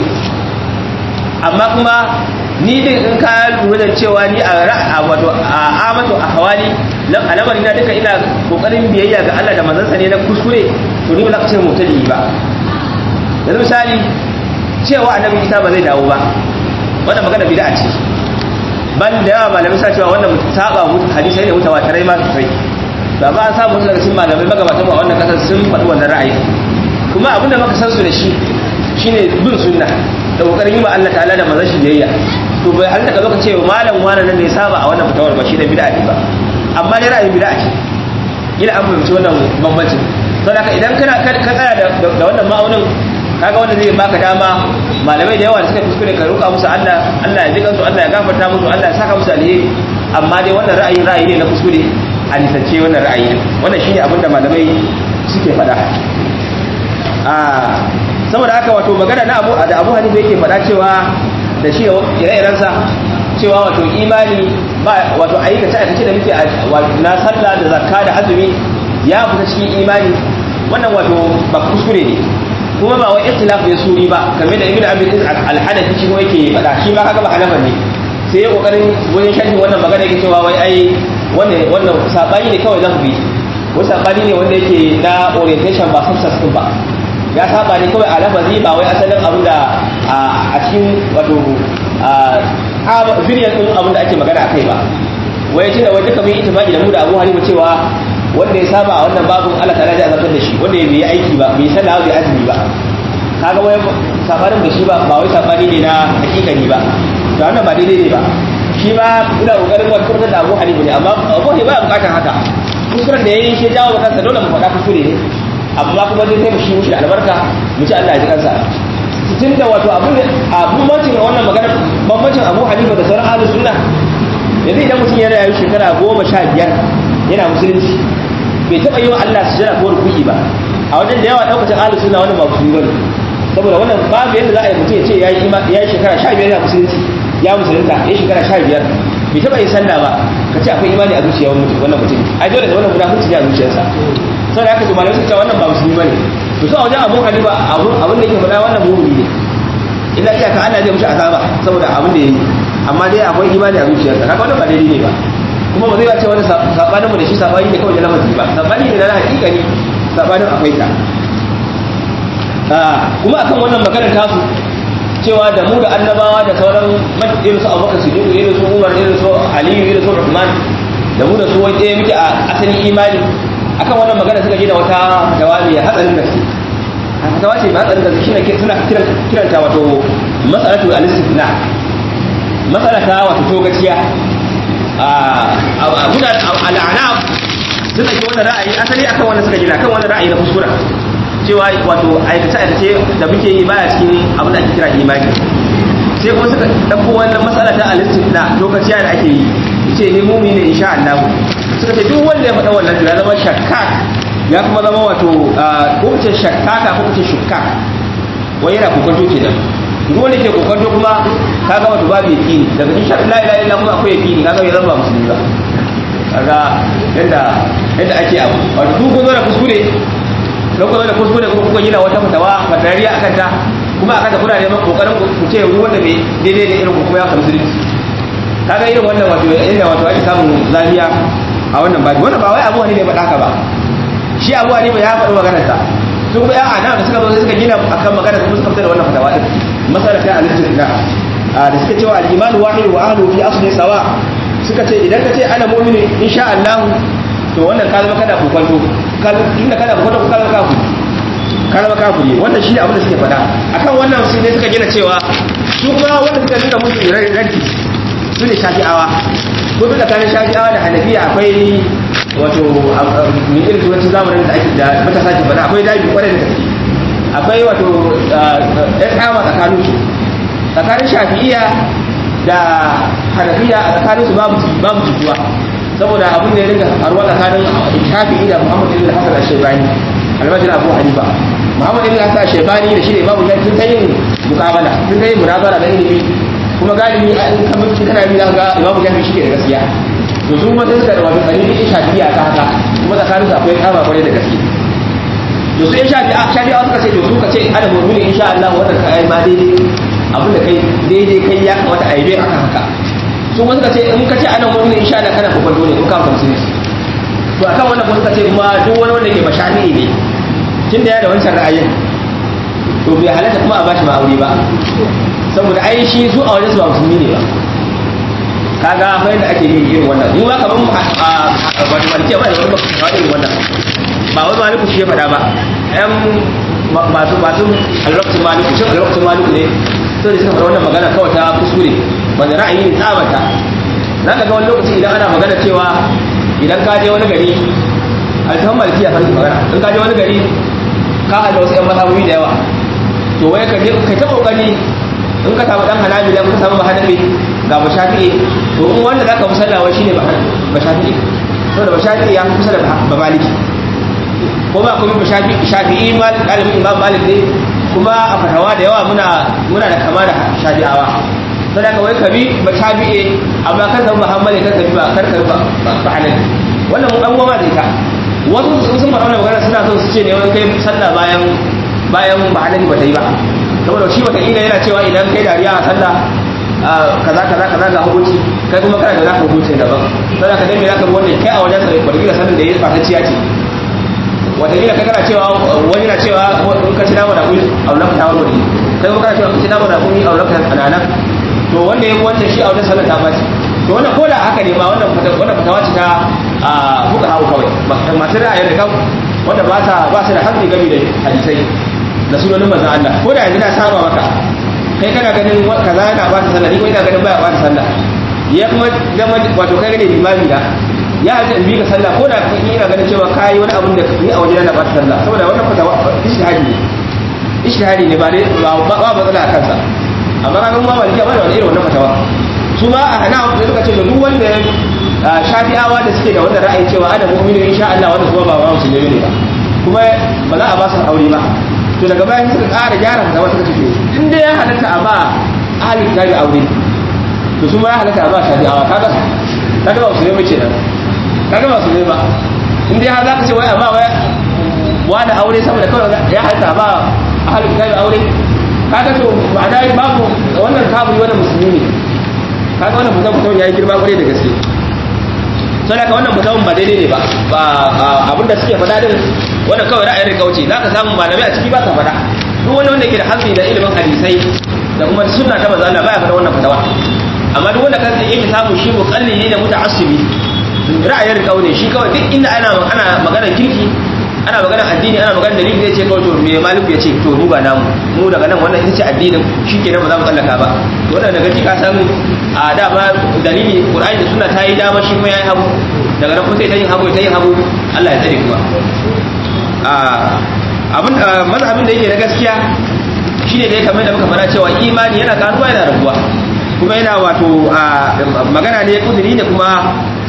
amma kuma ni din in ka lura da cewa ni a ra'a wato a amatu a hawali alamari na duka ina kokarin biyayya ga Allah da manzansa ne na kuskure to ni ba za ka ce mutali ba yanzu misali cewa annabi Isa ba zai dawo ba wannan magana bid'a ce ban da yawa malamai sa cewa wannan saba mutu hadisai ne mutawatirai ma sosai ba ba an samu daga cikin malamai magabatan a wannan kasar sun faɗi wannan ra'ayi kuma abinda muka san su da shi shine bin sunna da kokarin yi wa Allah ta'ala da manzon shi biyayya to bai halitta ka zo ka ce malam wani nan ne saba a wannan fitawar ba shi da bid'a ne ba amma ne ra'ayin bid'a ce ila an fahimci wannan bambancin saboda haka idan kana ka tsaya da wannan ma'aunin kaga wanda zai baka dama malamai da yawa da suka kuskure ka roƙa musu Allah Allah ya ji kansu Allah ya gafarta musu Allah ya saka musu alheri amma dai wannan ra'ayi ra'ayi ne na kuskure a nisance wannan ra'ayi wannan shine abin da malamai suke faɗa a saboda haka wato magana na Abu da Abu Hanifa yake faɗa cewa da shi ire-irensa cewa wato imani ba wato aikace aikace da muke na sallah da zakka da azumi ya fita cikin imani wannan wato ba kuskure ne kuma ba wai ikhtilaf ne suri ba kamar da ibnu abi al-hanafi shi yake faɗa shi ma kaga ba hanafa ne sai ya kokarin wajen sharhin wannan magana yake cewa wai ai wannan wannan sabani ne kawai zamu bi wai sabani ne wanda yake na orientation ba substance din ba ya saba ne kawai a lafazi ba wai asalin abin da a cikin wato a zuriyar din abin da ake magana a kai ba wai shi da wai duka mun itifaki da mu da Abu Hanifa cewa wanda ya saba a wannan babun Allah ta'ala zai azabtar da shi wanda ya yi aiki ba bai sallah bai azumi ba kaga wai safarin da shi ba ba wai safari ne na hakikani ba to wannan ba daidai ne ba shi ma ina kokarin wa kurtar da Abu Hanifa ne amma Abu Hanifa ba bukatar haka kuskuren da yayi shi jawo kansa dole mu faɗa kuskure ne amma kuma zai taimaki mushi da albarka mu ci Allah ya ji kansa tun da wato abin a bambancin wannan magana bambancin Abu Hanifa da sauran ahlus sunna yanzu idan mutum yana yayi shekara goma sha biyar yana musulunci bai taɓa yi wa Allah sujada ko rukuki ba a wajen da yawa ɗaukacin ahlus sunna wannan ba musulmi bane saboda wannan babu yadda za a yi mutum ya ce yayi yayi shekara sha biyar yana musulunci ya musulunta ya shekara sha biyar bai taɓa yin sallah ba ka ce akwai imani a zuciyar wannan mutum ai dole da wannan munafurci ne a zuciyarsa saboda haka to malamai suka ce wannan ba musulmi bane to sai a wajen abu hanifa abin da yake faɗa wannan mu'mini ne illa iyaka Allah zai mushi azaba saboda abin da yayi amma dai akwai imani a zuciyarsa kaga wannan ba daidai ne ba kuma ba zai ce wani sabanin mu da shi sabani ne kawai da lafazi ba sabani ne na hakika ne sabanin akwai ta kuma akan wannan maganar tasu cewa da mu da annabawa da sauran irin su abubakar su jiru irin su umar irin su aliyu irin su rahman da mu da su wai ɗaya muke a asalin imani akan wannan magana suka gina wata fatawa mai hatsarin gaske fatawa ce mai hatsarin gaske shine suna kiranta wato mas'alatu al-istifna mas'ala ta wato togaciya a guda al'anab sun ɗauki wannan ra'ayi asali akan wannan suka gina kan wannan ra'ayi na kuskura cewa wato aikace aikace da muke yi baya cikin abin da ake kira imani sai kuma suka ɗauko wannan matsala ta alistifna lokaciya da ake yi ce ni mumi ne insha Allah suka ce duk wanda ya faɗa wannan ya zama shakka ya kuma zama wato ko ce shakkaka ko ce shukka wai yana kokonto kenan duk wanda ke kokonto kuma kaga wato babu yaqini daga insha Allah la ilaha illa kuma akwai yaqini kaga ya zama musulmi ba kaga yadda yadda ake abu wato duk kun zo da kuskure don kuma da kuskure kuma kuka gina wata fatawa fatariya akan ta kuma akan ta kuna neman kokarin ku ce ruwan da bai daidai da irin kuma ya kamsu musulunci kaga irin wannan wato inda wato ake samun zafiya a wannan baji wannan ba wai abu ne bai faɗa ka ba shi abu ne bai ya faɗi maganar sa su kuma ya ana da suka zo suka gina akan maganar kuma suka fitar da wannan fatawa din masala ta al-istisna da suka cewa al-iman wahid wa ahlu fi asli sawa suka ce idan ka ce ana mu'mini insha Allah to wannan ka zama kana kokonto tunda kana kokonto ka zama kafiri ka zama kafiri wannan shi abin da suke faɗa akan wannan su ne suka gina cewa su kuma wanda suka nuna musu raddi su ne shafi'awa ko duk tsakanin shafi'awa da hanafiya akwai wato mai irin turancin zamanin da ake da matasa ke faɗa akwai dabi kwarai da gaske akwai wato ɗan kama tsakanin su tsakanin shafi'iya da hanafiya a tsakanin su babu jituwa saboda abin da ya rinka faruwa tsakanin shafi'i da muhammad ibn hasan al-shaybani almajin abu hanifa muhammad ibn hasan al-shaybani da shi ne babu shafi sun ta yin mukabala sun ta yin munazara da ilimi kuma galibi a in kamar shi kana bi ga imamu shafi shi ke da gaskiya to su kuma sai suka da wato tsari ne shafi'a ta haka kuma tsakanin su akwai kama kwarai da gaske to su in shafi'a shafi'a suka ce to su ka ce ana mu'mini insha Allah wannan ka ai ma daidai abin da kai daidai kai ya kamata a yi bai akan haka su kuma suka ce in ka ce ana mu'mini insha Allah kana kokon dole ko ka kamsu ne to akan wannan kuma suka ce kuma duk wani wanda ke mashafi'i ne tunda ya da wancan ra'ayin to bai halatta kuma a bashi ma'auri ba saboda ai shi su a wajen su ba musulmi ne ba kaga fa yadda ake yin irin wannan mu ba kaman wani malike ba da wani ba irin wannan ba wai maliku shi ya faɗa ba ɗan masu masu alwaktu maliku shin alwaktu maliku ne sai da suka faɗa wannan magana kawai ta kuskure wanda ra'ayi ne tsabata za ka ga wani lokaci idan ana magana cewa idan ka je wani gari alfahar malikiya fa magana in ka je wani gari ka haɗa wasu 'yan mazhabobi da yawa to wai ka ta kokari in ka samu dan hanabila ka samu bahanabi ga bashafi'i to in wanda zaka musallawa shine bashafi'i to da bashafi'i ya kusa da babaliki ko ba kuma bashafi'i shafi'i mal dalibin imam malik ne kuma a fatawa da yawa muna muna da kama da shafi'awa sai ka wai kabi bashafi'i amma kan samu muhammad kan kabi ba kar kabi ba bahanabi wannan mun dan goma da ita wasu sun faɗa wannan magana suna son su ce ne wani kai sallah bayan bayan bahanabi ba ta yi ba saboda shi wataƙila yana cewa idan kai dariya a sallah kaza kaza kaza ga hukunci kai kuma kana da naka hukuncin daban sai ka dai me zaka wanda kai a wajen sa wataƙila sanin da yayi fatacciya ce wataƙila kai kana cewa wani na cewa in ka ci nama da kuyi aulaka ta wani kai kuma kana cewa ka ci nama da kuyi aulaka anana to wanda yayi wancan shi a wajen sallah ta baci to wannan ko da haka ne ma wannan wannan fatawa ce ta fuka hawo kawai masu ra'ayi da kan wanda ba ta ba su da hankali game da hadisai da sunanin manzon Allah ko da yanzu na saba maka kai kana ganin kaza yana ba ta sallah ni ko ina ganin baya ba ta sallah ya kuma zama wato kai gane limami da ya haji in bi ka sallah ko da kai ina ganin cewa kai wani abun da ni a wajen na ba ta sallah saboda wannan fatawa ishtihadi ne ishtihadi ne ba dai ba ba matsala a kansa amma kaga mu ba maliki ba da wani irin wannan fatawa su ma a hana da suka ce da duk wanda shafi'awa da suke da wannan ra'ayi cewa ana mu'minu insha Allah wanda kuma ba ba musulmi ne ba kuma ba za a ba su aure ba to daga bayan suka ƙara gyara fatawa suka ce to in dai ya halatta a ba ahalin kitabi aure to su ma ya halatta a ba shafi'awa kaga kaga ba su ne mace nan kaga ba su ne ba in dai har za ka ce wai amma wai wani aure saboda kawai ya halatta ba a halin kitabi aure kaga to ma'ana babu wannan kafiri wannan musulmi ne kaga wannan mutum mutum ya yi girma kwarai da gaske sai da wannan mutum ba daidai ne ba ba abinda suke faɗa din wannan kawai ra'ayin rikauci za ka samu malamai a ciki ba sa faɗa duk wani wanda ke da hankali da ilimin hadisai da kuma sunna ta manzo Allah baya faɗa wannan fatawa amma duk wanda kansa yake samu shi muqallidi da muta'assibi ra'ayin rikau ne shi kawai duk inda ana ana magana kirki ana magana addini ana magana dalili zai ce kawai to me maliku ya ce to mu ba namu mu daga nan wannan ita ce addinin shikenan ba za mu tsallaka ba to wannan daga ka san a da ba dalili qur'ani da sunna ta yi dama shi kuma yayi hagu daga nan kuma sai ta yin hagu ta yin hagu Allah ya tsare kuma abin mazhabin da yake na gaskiya shine da ya kamar da muka fara cewa imani yana karuwa yana rabuwa kuma yana wato magana ne kudiri ne kuma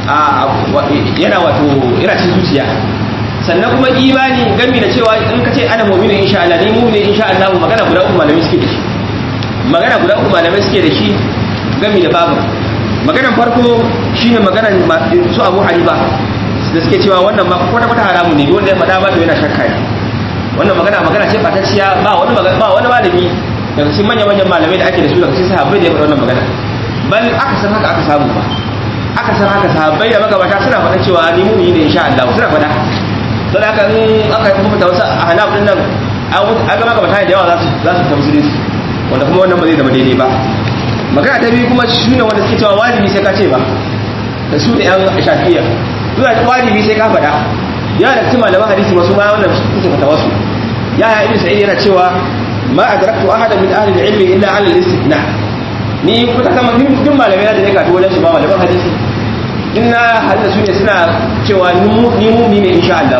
yana wato yana cin zuciya sannan kuma imani gami da cewa in ka ce ana mu'minin insha Allah ni mu'minin insha Allah magana guda uku malamai suke da shi magana guda uku malamai suke da shi gami da babu maganan farko shine maganan su Abu Hanifa da suke cewa wannan ba kwata kwata haramu ne wanda ya faɗa ba to yana shakka ne wannan magana magana ce fatacciya ba wani ba wani malami daga cikin manyan manyan malamai da ake da su daga cikin sahabbai da ya faɗa wannan magana bal aka san haka aka samu ba aka san haka sahabbai da magabata suna faɗa cewa ni mu'mini ne insha Allah suna faɗa don haka in aka yi kuma wasu a hanaf din nan an ga magabata da yawa za su za su tamsiri su wanda kuma wannan ba zai zama daidai ba magana ta biyu kuma shine wanda suke cewa wajibi sai ka ce ba da su da yan shafi'iyya suna wajibi sai ka faɗa ya da cikin malaman hadisi wasu ma wannan suke fata wasu ya ya ibn sa'id yana cewa ma adraktu ahadan min ahli al-ilm illa ala al-istithna ni kuka kama duk malamai da ne ka wajen su ba malaman hadisi in na hadda su ne suna cewa ni mummi ne insha Allah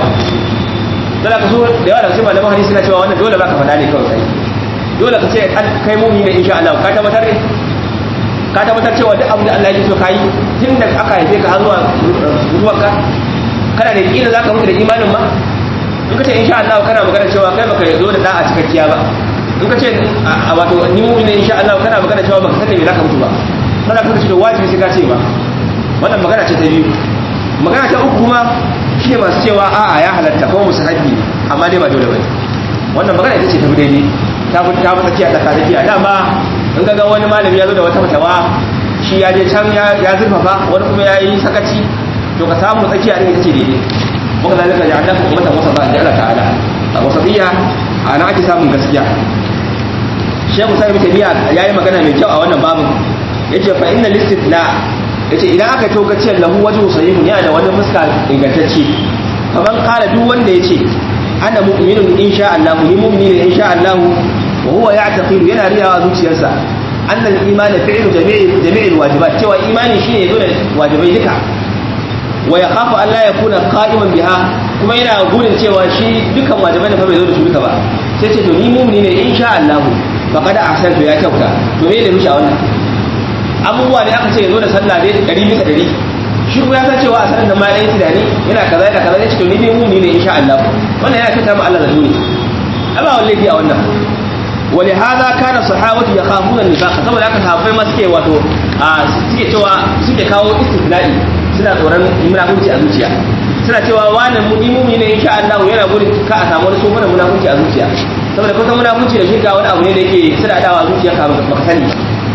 dole ka so da yawa da cikin malaman hadisi suna cewa wannan dole baka faɗa ne kawai kai dole ka ce kai mummi ne insha Allah ka tabbatar ne ka tabbatar cewa duk abin da Allah ya so kai tun da aka haife ka har zuwa zuwanka kana da kila zaka mutu da imanin ma in ka ce insha Allah kana magana cewa kai baka zo da da'a cikakkiya ba in ka ce wato ni mu'min ne insha Allah kana magana cewa baka san me zaka mutu ba kana kuma ce wajibi sai ka ce ba wannan magana ce ta biyu magana ta uku kuma shine masu cewa a'a ya halatta ko musahabi amma dai ba dole bane wannan magana ita ce ta daidai ta fi ta fi tsakiya ta tsakiya dama in ga wani malami ya zo da wata fatawa shi ya je can ya zurfafa wani kuma ya yi sakaci to ka samu tsakiya ne ita ce daidai muka zalika ya Allah kuma ta wasa ba da Allah ta'ala a wasatiya a nan ake samun gaskiya Sheikh Musa ibn Tabiya yayi magana mai kyau a wannan babin yace fa inna listithna yace idan aka to gaciyar lahu wajhu sahihun yana da wani fuska ingantacce kaman kala duk wanda yace ana mu'minun insha Allah ni mu'mini ne insha Allah wa huwa ya'taqidu yana riyawa zuciyarsa anna al-iman fi'lu jami'i jami'i al-wajibat cewa imani shine yazo da wajibai duka wa yakhafu an la yakuna qa'iman biha kuma yana gudun cewa shi dukan wajibai da fa bai zo da su duka ba sai ce to ni mu'mini ne insha Allah faqad ahsantu ya kyauta to me ne mishi a wannan abubuwa ne aka ce ya zo da sallah ne ɗari bisa ɗari shi kuma ya san cewa a sanar da ma ɗaya tunani yana kaza yana kaza ya ce to ni dai muni ne insha Allah wannan yana kyauta ma Allah da dole amma wani laifi a wannan wani hada kana sahabatu ya khafuna nifaqa saboda haka sahabbai ma suke wato suke cewa suke kawo istifla'i suna tsoron munafurci a zuciya suna cewa wani muni ne insha Allah yana gudun ka a samu wani tsofanin munafurci a zuciya saboda kusan munafurci da shirka wani abu ne da yake suna dawa zuciya ka baka sani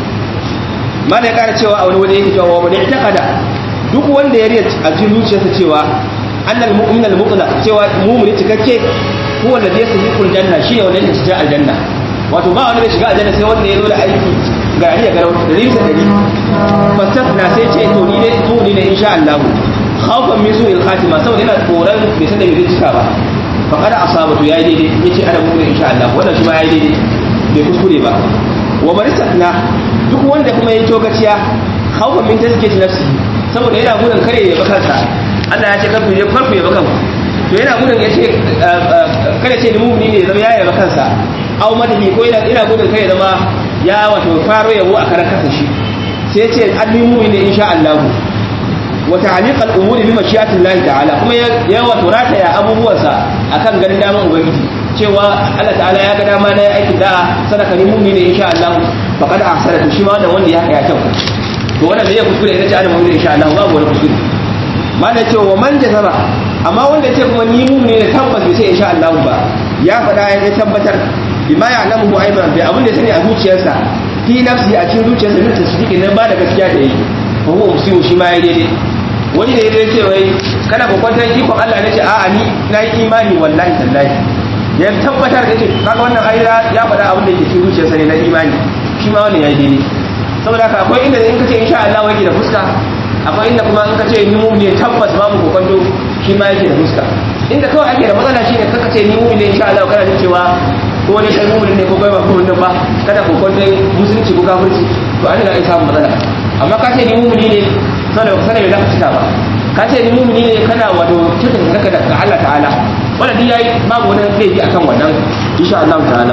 mana ya kara cewa a wani waje yake cewa wa man i'taqada duk wanda ya riya a cikin zuciyarsa cewa annal mu'min al mutlaq cewa mu'mini cikakke huwa alladhi yastahiqul janna shine wanda yake cikin aljanna wato ba wanda zai shiga aljanna sai wanda ya zo da aiki ga riya garau da rinsa dari fasatna sai ce to ni ne to ni ne insha Allah khawfan min su'il khatima saboda yana tsoron bai san da bai cika ba fa kada asabatu yayi daidai yace ana mu'min insha Allah wannan shi ma yayi daidai bai kuskure ba wa marisatna duk wanda kuma ya togaciya khawfan min tazkiyati nafsi saboda yana gudun kare ya bakansa Allah ya ce karku ya karku ya bakan to yana gudun ya ce kada ce mu'mini ne zama ya yaba kansa aw madhi ko yana ina gudun kai zama ya wato faro yabo a karan kansa shi sai ce an mu'mini insha Allah wa ta'liq al-umuri bi mashi'ati Allah ta'ala kuma ya wato rataya abubuwansa akan ganin daman ubangiji cewa Allah ta'ala ya ga dama na aikin da sadaka ni mu'mini insha Allah faqad ahsana shi ma da wanda ya ya kyau to wannan da ya kuskure ina ce ana mu'minu insha Allah babu wani kuskure mana ce wa man jazaba amma wanda ce kuma ni mu'mini ne tabbas bai sai insha Allah ba ya faɗa ya tabbatar bima ya alamu aidan bi abin da sani a zuciyarsa fi nafsi a cikin zuciyarsa ne tasdiki nan ba da gaskiya da yi fa huwa musiu shi ma ya daidai wani da ya ce wai kana kokwantar ikon Allah na ce a'a ni na yi imani wallahi tallahi ya tabbatar da ce kaga wannan ayyuka ya faɗa abin da yake cikin zuciyarsa ne na imani shi ma wannan ya yi daidai saboda haka akwai inda in kace insha Allah yake da fuska akwai inda kuma in kace ni mu'mini tabbas babu kokwanto shi ma yake da fuska inda kawai ake da matsala shine kaka ce ni mu'mini insha Allah kana jin cewa ko wani kai mu'mini ne ko kai ba mu'mini ba kada kokwanto musulunci ko kafirci to an ga ai samu matsala amma ka ce ni mu'mini ne sanar sanar da cika ba ka ce ni mu'mini ne kana wato cikin daga da Allah ta'ala wannan duk yayi babu wani laifi akan wannan insha Allah ta'ala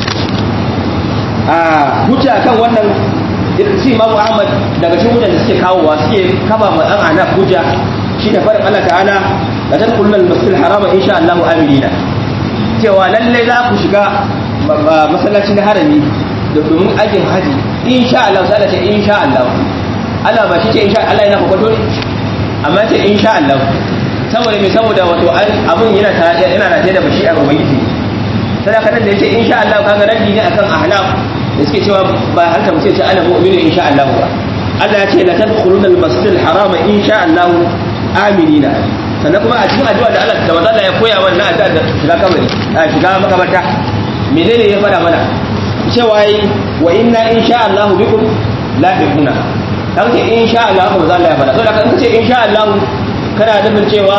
a hujja akan wannan shi Imam Ahmad daga cikin hujjan da suke kawowa suke kafa ma dan ana hujja shi da farin Allah ta'ala la tadkhulul masjidil haram insha Allah aminina cewa lalle za ku shiga masallaci na harami domin aikin haji insha Allah sai Allah ce insha Allah Allah ba shi ce insha Allah yana kokoto ne amma ce insha Allah saboda me saboda wato abun yana ta yana da da bashi a ubangiji sadaka nan da yace insha Allah kaga raddi ne akan ahlaf da suke cewa ba halta mutum ce ana mu'minu insha Allah ba Allah ya ce la tadkhuluna al-masjid al-haram insha Allah aminina sannan kuma a cikin addu'a da Allah da manzo Allah ya koya wannan addu'a da shiga kabari a shiga makabarta menene ya faɗa mana cewa yi wa inna insha Allah bikum lahiquna dan ce insha Allah ko manzo Allah ya faɗa saboda kan ce insha Allah kana nufin cewa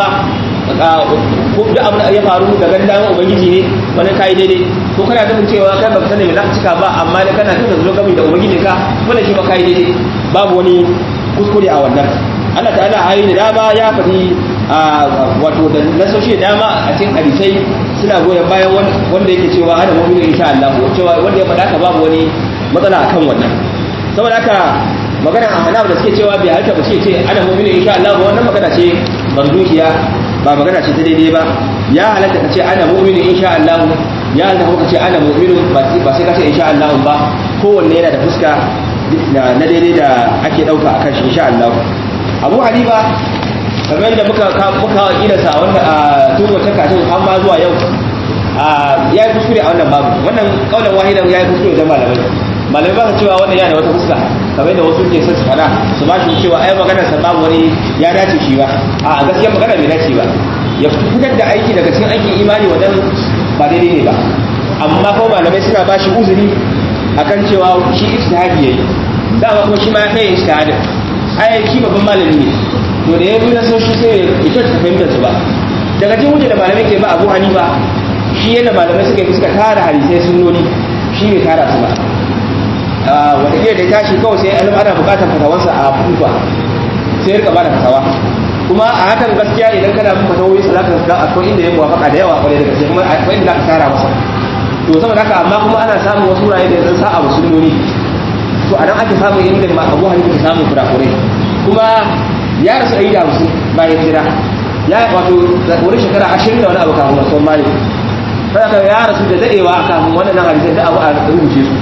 ko duk abin da ya faru da gandan ubangiji ne wani kai daidai ko kana nufin cewa kai baka sani me za ka cika ba amma dai kana tunda zo gami da ubangiji ka wannan shi ba kai daidai babu wani kuskure a wannan Allah ta'ala ayi da dama ya faɗi wato da nasoshi da dama a cikin hadisai suna goyon bayan wanda yake cewa ana mu'minu insha Allah cewa wanda ya faɗa ka babu wani matsala akan wannan saboda haka magana a hana da suke cewa bai halta ba ce ce ana mu'minu insha Allah wannan magana ce barduhiya ba magana ce ta daidai ba ya halatta ka ce ana mu'minu insha Allah ya halatta ka ce ana mu'minu ba sai ka ce insha Allah ba kowanne yana da fuska na daidai da ake dauka akan shi insha Allah Abu Hanifa kamar da muka muka idarsa a wanda a tun wata katin har ma zuwa yau ya yi kuskure a wannan babu wannan kaulan wahidan ya yi kuskure da malamai malamai ba su cewa wannan yana da wata fuska kamar da wasu ke son su fada su ba shi cewa ai magana sa babu wani ya dace shi ba a gaskiya magana bai dace ba ya fitar da aiki daga cikin aikin imani wadan ba daidai ne ba amma kuma malamai suna ba shi uzuri akan cewa shi ijtihadi yayi dama kuma shi ma ya kai ijtihadin ai shi babban malami ne to da ya bi na so shi sai ya kyauta fahimtar su ba daga cikin wuce da malamai ke ba abu hanifa shi yadda malamai suka yi suka tara hadisai sunnoni shi bai tara su ba wataƙila da tashi kawai sai alim ana buƙatar fatawarsa a kufa sai ya rika ba da fatawa kuma a hakan gaskiya idan kana bin fatawoyi sa zaka ga akwai inda ya muwafaka da yawa kwarai da gaske kuma akwai inda zaka tara masa to saboda haka amma kuma ana samun wasu wurare da yanzu sa'a wa sunnoni to a nan ake samun inda abu hanifa ke samun kurakurai kuma ya rasu ɗari da hamsin bayan jira ya wato wani shekara ashirin da wani abu kafin wasu mali saboda ya rasu da daɗewa kafin wannan hadisai da abu a rubuce su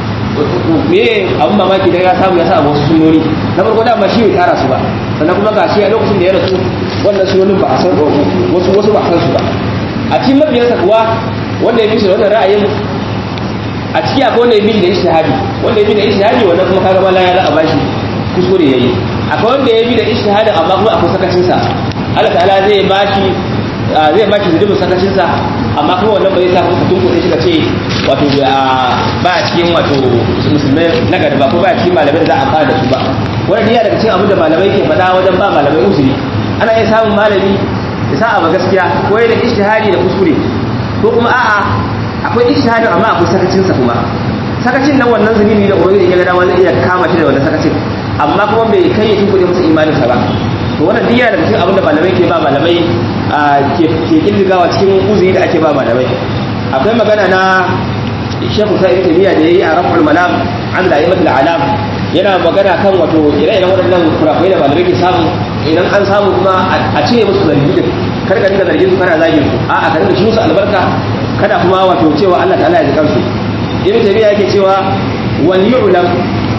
me abun mamaki da ya samu ya sa wasu sunoni na farko da ba shi bai tara su ba sannan kuma ga shi a lokacin da ya rasu wannan sunonin ba a san wasu wasu ba a san su ba a cikin mabiyansa kuwa wanda ya bi su da wannan ra'ayin a ciki akwai wanda ya bi da ishtihadi wanda ya bi da ishtihadi wannan kuma kaga mala ya za a bashi kuskure yayi akwai wanda ya bi da ishtihadi amma kuma akwai sakacin sa Allah ta'ala zai bashi zai bashi zubin sakacin sa amma kuma wannan ba zai sa kuma tun kuɗin shi ka ce wato ba a cikin wato musulmai na gari ba ko ba a cikin malamai da za a fara da su ba wannan yana daga cikin abin da malamai ke faɗa wajen ba malamai uzuri ana iya samun malami ya sa abu gaskiya ko yana ishtihadi da kuskure ko kuma a'a akwai ishtihadin amma akwai sakacin sa kuma sakacin nan wannan zunubi da ubangiji ya ga dama zai iya kama shi da wannan sakacin amma kuma bai kai ya tunkuɗe masa imanin sa ba to wannan duk yana daga cikin abin da malamai ke ba malamai ke kirgawa cikin uzuri da ake ba malamai akwai magana na shekhu sa'id tabiya da yayi a raful malam an da yamatul alam yana magana kan wato ire-iren waɗannan kurakurai da malamai ke samu idan an samu kuma a cire musu zargi din kar ka dinga zargin su kana zagin su a'a ka dinga shi musu albarka kada kuma wato cewa Allah ta'ala ya ji kansu ibn tabiya yake cewa wal yu'lam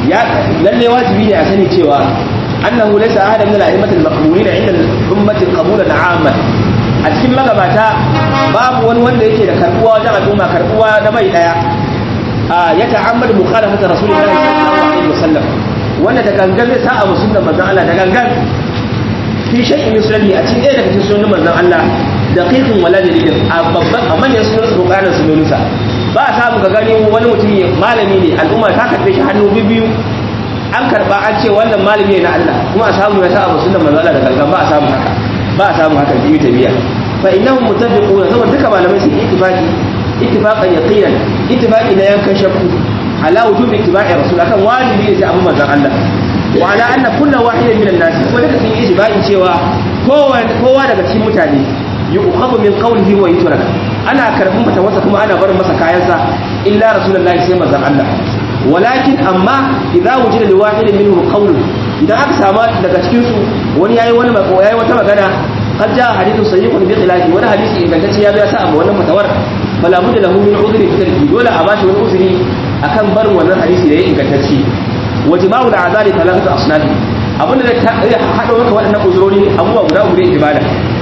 ya lalle wajibi ne a sani cewa annahu laysa ahadan min al-a'immatil maqbulina 'inda al-ummati qabulan 'amman a cikin magabata babu wani wanda yake da karbuwa wajen al'umma karbuwa na bai daya ya ta'ammadu mukhalafata rasulullahi sallallahu alaihi wasallam wanda da gangan zai sa'a musulman manzon Allah da gangan fi shay'in min sunani a cikin ɗaya daga cikin sunan manzon Allah daqiqin wala dalilin a babban a manyan sunan su bukatar sunansa ba a samu ga gani wani mutum malami ne al'umma ta karbe shi hannu biyu an karba an ce wannan malami ne na Allah kuma a samu ya sa'a musulman manzon Allah da gangan ba a samu haka ba a samu haka jibi tabiya fa innahum mutafiquna saboda duka malamai sun ittifaqi ittifaqan yaqinan ittifaqi na yankan shakku ala wujub ittiba'i rasul akan wajibi ne sai abu manzon Allah wa ala anna kullu wahidin minan nas ko duka sun yi ittifaqi cewa kowa kowa daga cikin mutane yu'khadhu min qawlihi wa yutrak ana karbin mata wasa kuma ana barin masa kayansa illa rasulullahi sai manzon Allah walakin amma idza wujida li wahidin minhum qawlun idan aka samu daga cikin su wani yayi wani mako yayi wata magana qad jaa hadithun sahihun bi khilafi wani hadisi ingantacce ya zo ya sa abu wannan fatawar fala budda lahu min udhri fi tarki dole a bashi wani uzuri akan barin wannan hadisi da ya ingantacce wa jima'u al'azali thalathatu asnaf abinda zai hada maka waɗannan uzurori abubuwa guda uku ne ibada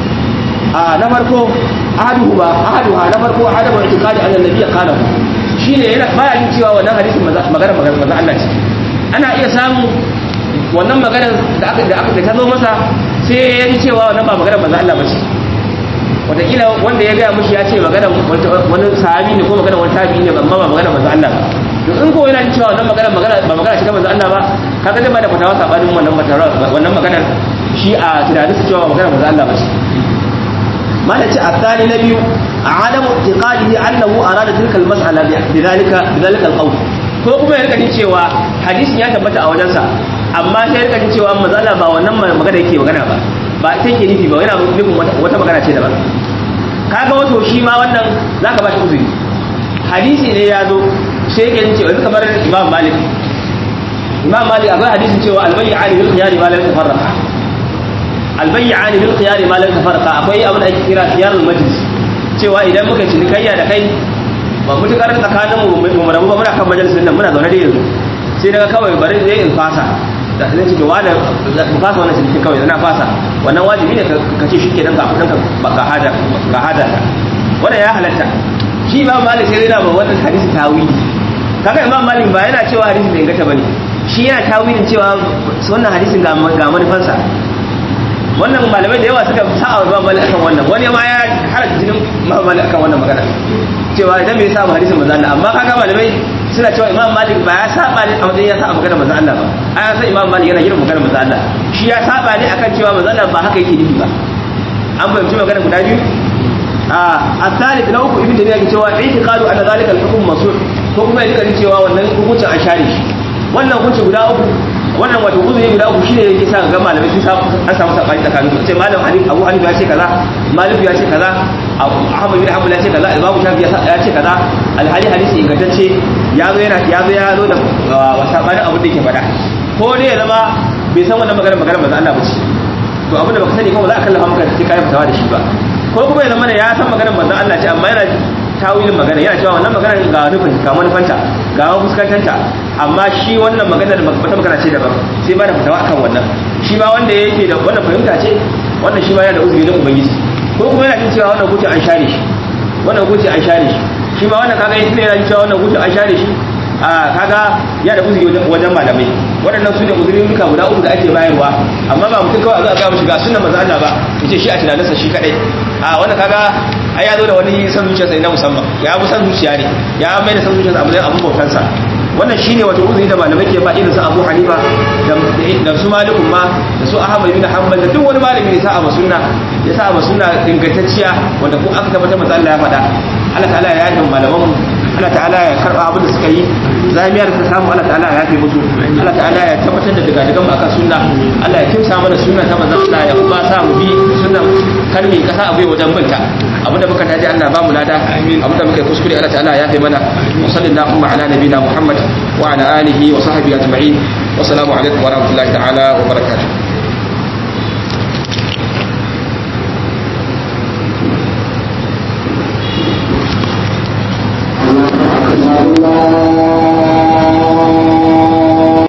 a na farko ahaduhuma ahaduha na farko adamu i'tiqadi anna nabiyya qala shine yana baya jin cewa wannan hadisin magana magana manzo Allah ce ana iya samu wannan magana da aka da aka ta zo masa sai ya ji cewa wannan ba magana manzo Allah ba ce wataƙila wanda ya gaya mushi ya ce magana wani sahabi ne ko magana wani tabi ne amma ba magana manzo Allah ba to in ko yana jin cewa wannan magana magana ba magana ce ta manzo Allah ba kaga zai ba da fatawa sabanin wannan fatawa wannan magana shi a tunanin su cewa magana manzo Allah ba ce ما نتي الثاني نبي عدم اعتقاده انه اراد تلك المساله بذلك بذلك القول ko kuma ya rika jin cewa hadisin ya tabbata a wajensa amma sai ya rika jin cewa manzo Allah ba wannan magana yake magana ba ba ita yake nufi ba yana nufin wata magana ce daban kaga wato shi ma wannan zaka ba shi uzuri hadisi ne ya zo sai yake jin cewa yanzu kamar Imam Malik Imam Malik akwai hadisin cewa al-bayy'ani bil khiyari ma lam tafarraqa albayyani bil khiyari ma lam tafarqa akwai abin da ake kira khiyarul majlis cewa idan muka ci kayya da kai ba mutukar tsakanin mu mu rabu ba muna kan majalisin nan muna zaune da yanzu sai daga kawai bari zai in fasa da zai ce wani mu fasa wannan cikin kawai na fasa wannan wajibi ne ka ce shike dan ga kudin ka ga hada ga hada wannan ya halatta shi ba malik sai yana ba wannan hadisi tawili kaga imam malik ba yana cewa hadisi bai ingata bane shi yana tawilin cewa wannan hadisin ga ga manufansa wannan malamai da yawa suka sa'a wa malik akan wannan wani ma ya halatta jinin malik akan wannan magana cewa idan bai saba hadisin manzo Allah amma kaga malamai suna cewa imam malik ba ya saba ne a matsayin ya saba magana manzo Allah ba ai san imam malik yana girin magana manzo Allah shi ya saba ne akan cewa manzo Allah ba haka yake nufi ba an fahimci magana guda biyu a asalith na uku ibn tabiya ke cewa i'tiqadu anna zalika al-hukm masur ko kuma ya rika cewa wannan hukuncin an share shi wannan hukunci guda uku wannan wato uzuri guda uku shine yake sa ga malamai sun samu an samu sabani tsakanin su ce malam hadith Abu Hanifa ya ce kaza Malik ya ce kaza Ahmad bin Hanbal ya ce kaza Imam Shafi ya ce kaza alhali hadisi ingantacce ya zo yana ya zo ya zo da sabanin abin da yake faɗa ko dai ya zama bai san wannan magana magana manzo Allah ba ce to abin da baka sani kuma za a kallafa maka sai kai fitawa da shi ba ko kuma ya zama ya san maganar manzo Allah ce amma yana tawilin magana yana cewa wannan magana ga nufin ga manufanta ga fuskantanta amma shi wannan maganar wata magana ce daban sai ba da fitawa akan wannan shi ma wanda yake da wannan fahimta ce wannan shi ma yana da uzuri na ubangiji ko kuma yana jin cewa wannan hukunci an share shi wannan hukunci an share shi shi ma wannan kaga yana jin cewa wannan hukunci an share shi a kaga ya da uzuri wajen malamai waɗannan su ne uzurin duka guda uku da ake bayarwa amma ba mutum kawai a zo a gaya mishi ga sunan manzo Allah ba yace shi a tunaninsa shi kadai a wannan kaga ai ya zo da wani san zuciyarsa na musamman ya fi san zuciya ne ya mai da san zuciyarsa a matsayin abun bautansa wannan shine wato uzuri da malamai ke ba irin su Abu Hanifa da su Malikun ma da su Ahmad bin Hanbal da duk wani malami ne sa a sunna ya sa a sunna ingantacciya wanda ko aka tabbata manzo Allah ya faɗa Allah ta'ala ya yi malaman Allah ta'ala ya karba abin da suka yi zamiyar ta samu Allah ta'ala ya yafe musu Allah ta'ala ya tabbatar da daga daga mu akan sunna Allah ya kimsa mana sunna ta manzon Allah ya kuma sa mu bi sunnan karmi kasa abai wajen binta abinda muka taji Allah ba mu lada abinda muka kuskure Allah ta'ala ya yafe mana wa sallallahu ala nabina Muhammad wa ala alihi wa sahbihi ajma'in wa assalamu alaikum wa rahmatullahi ta'ala wa barakatuh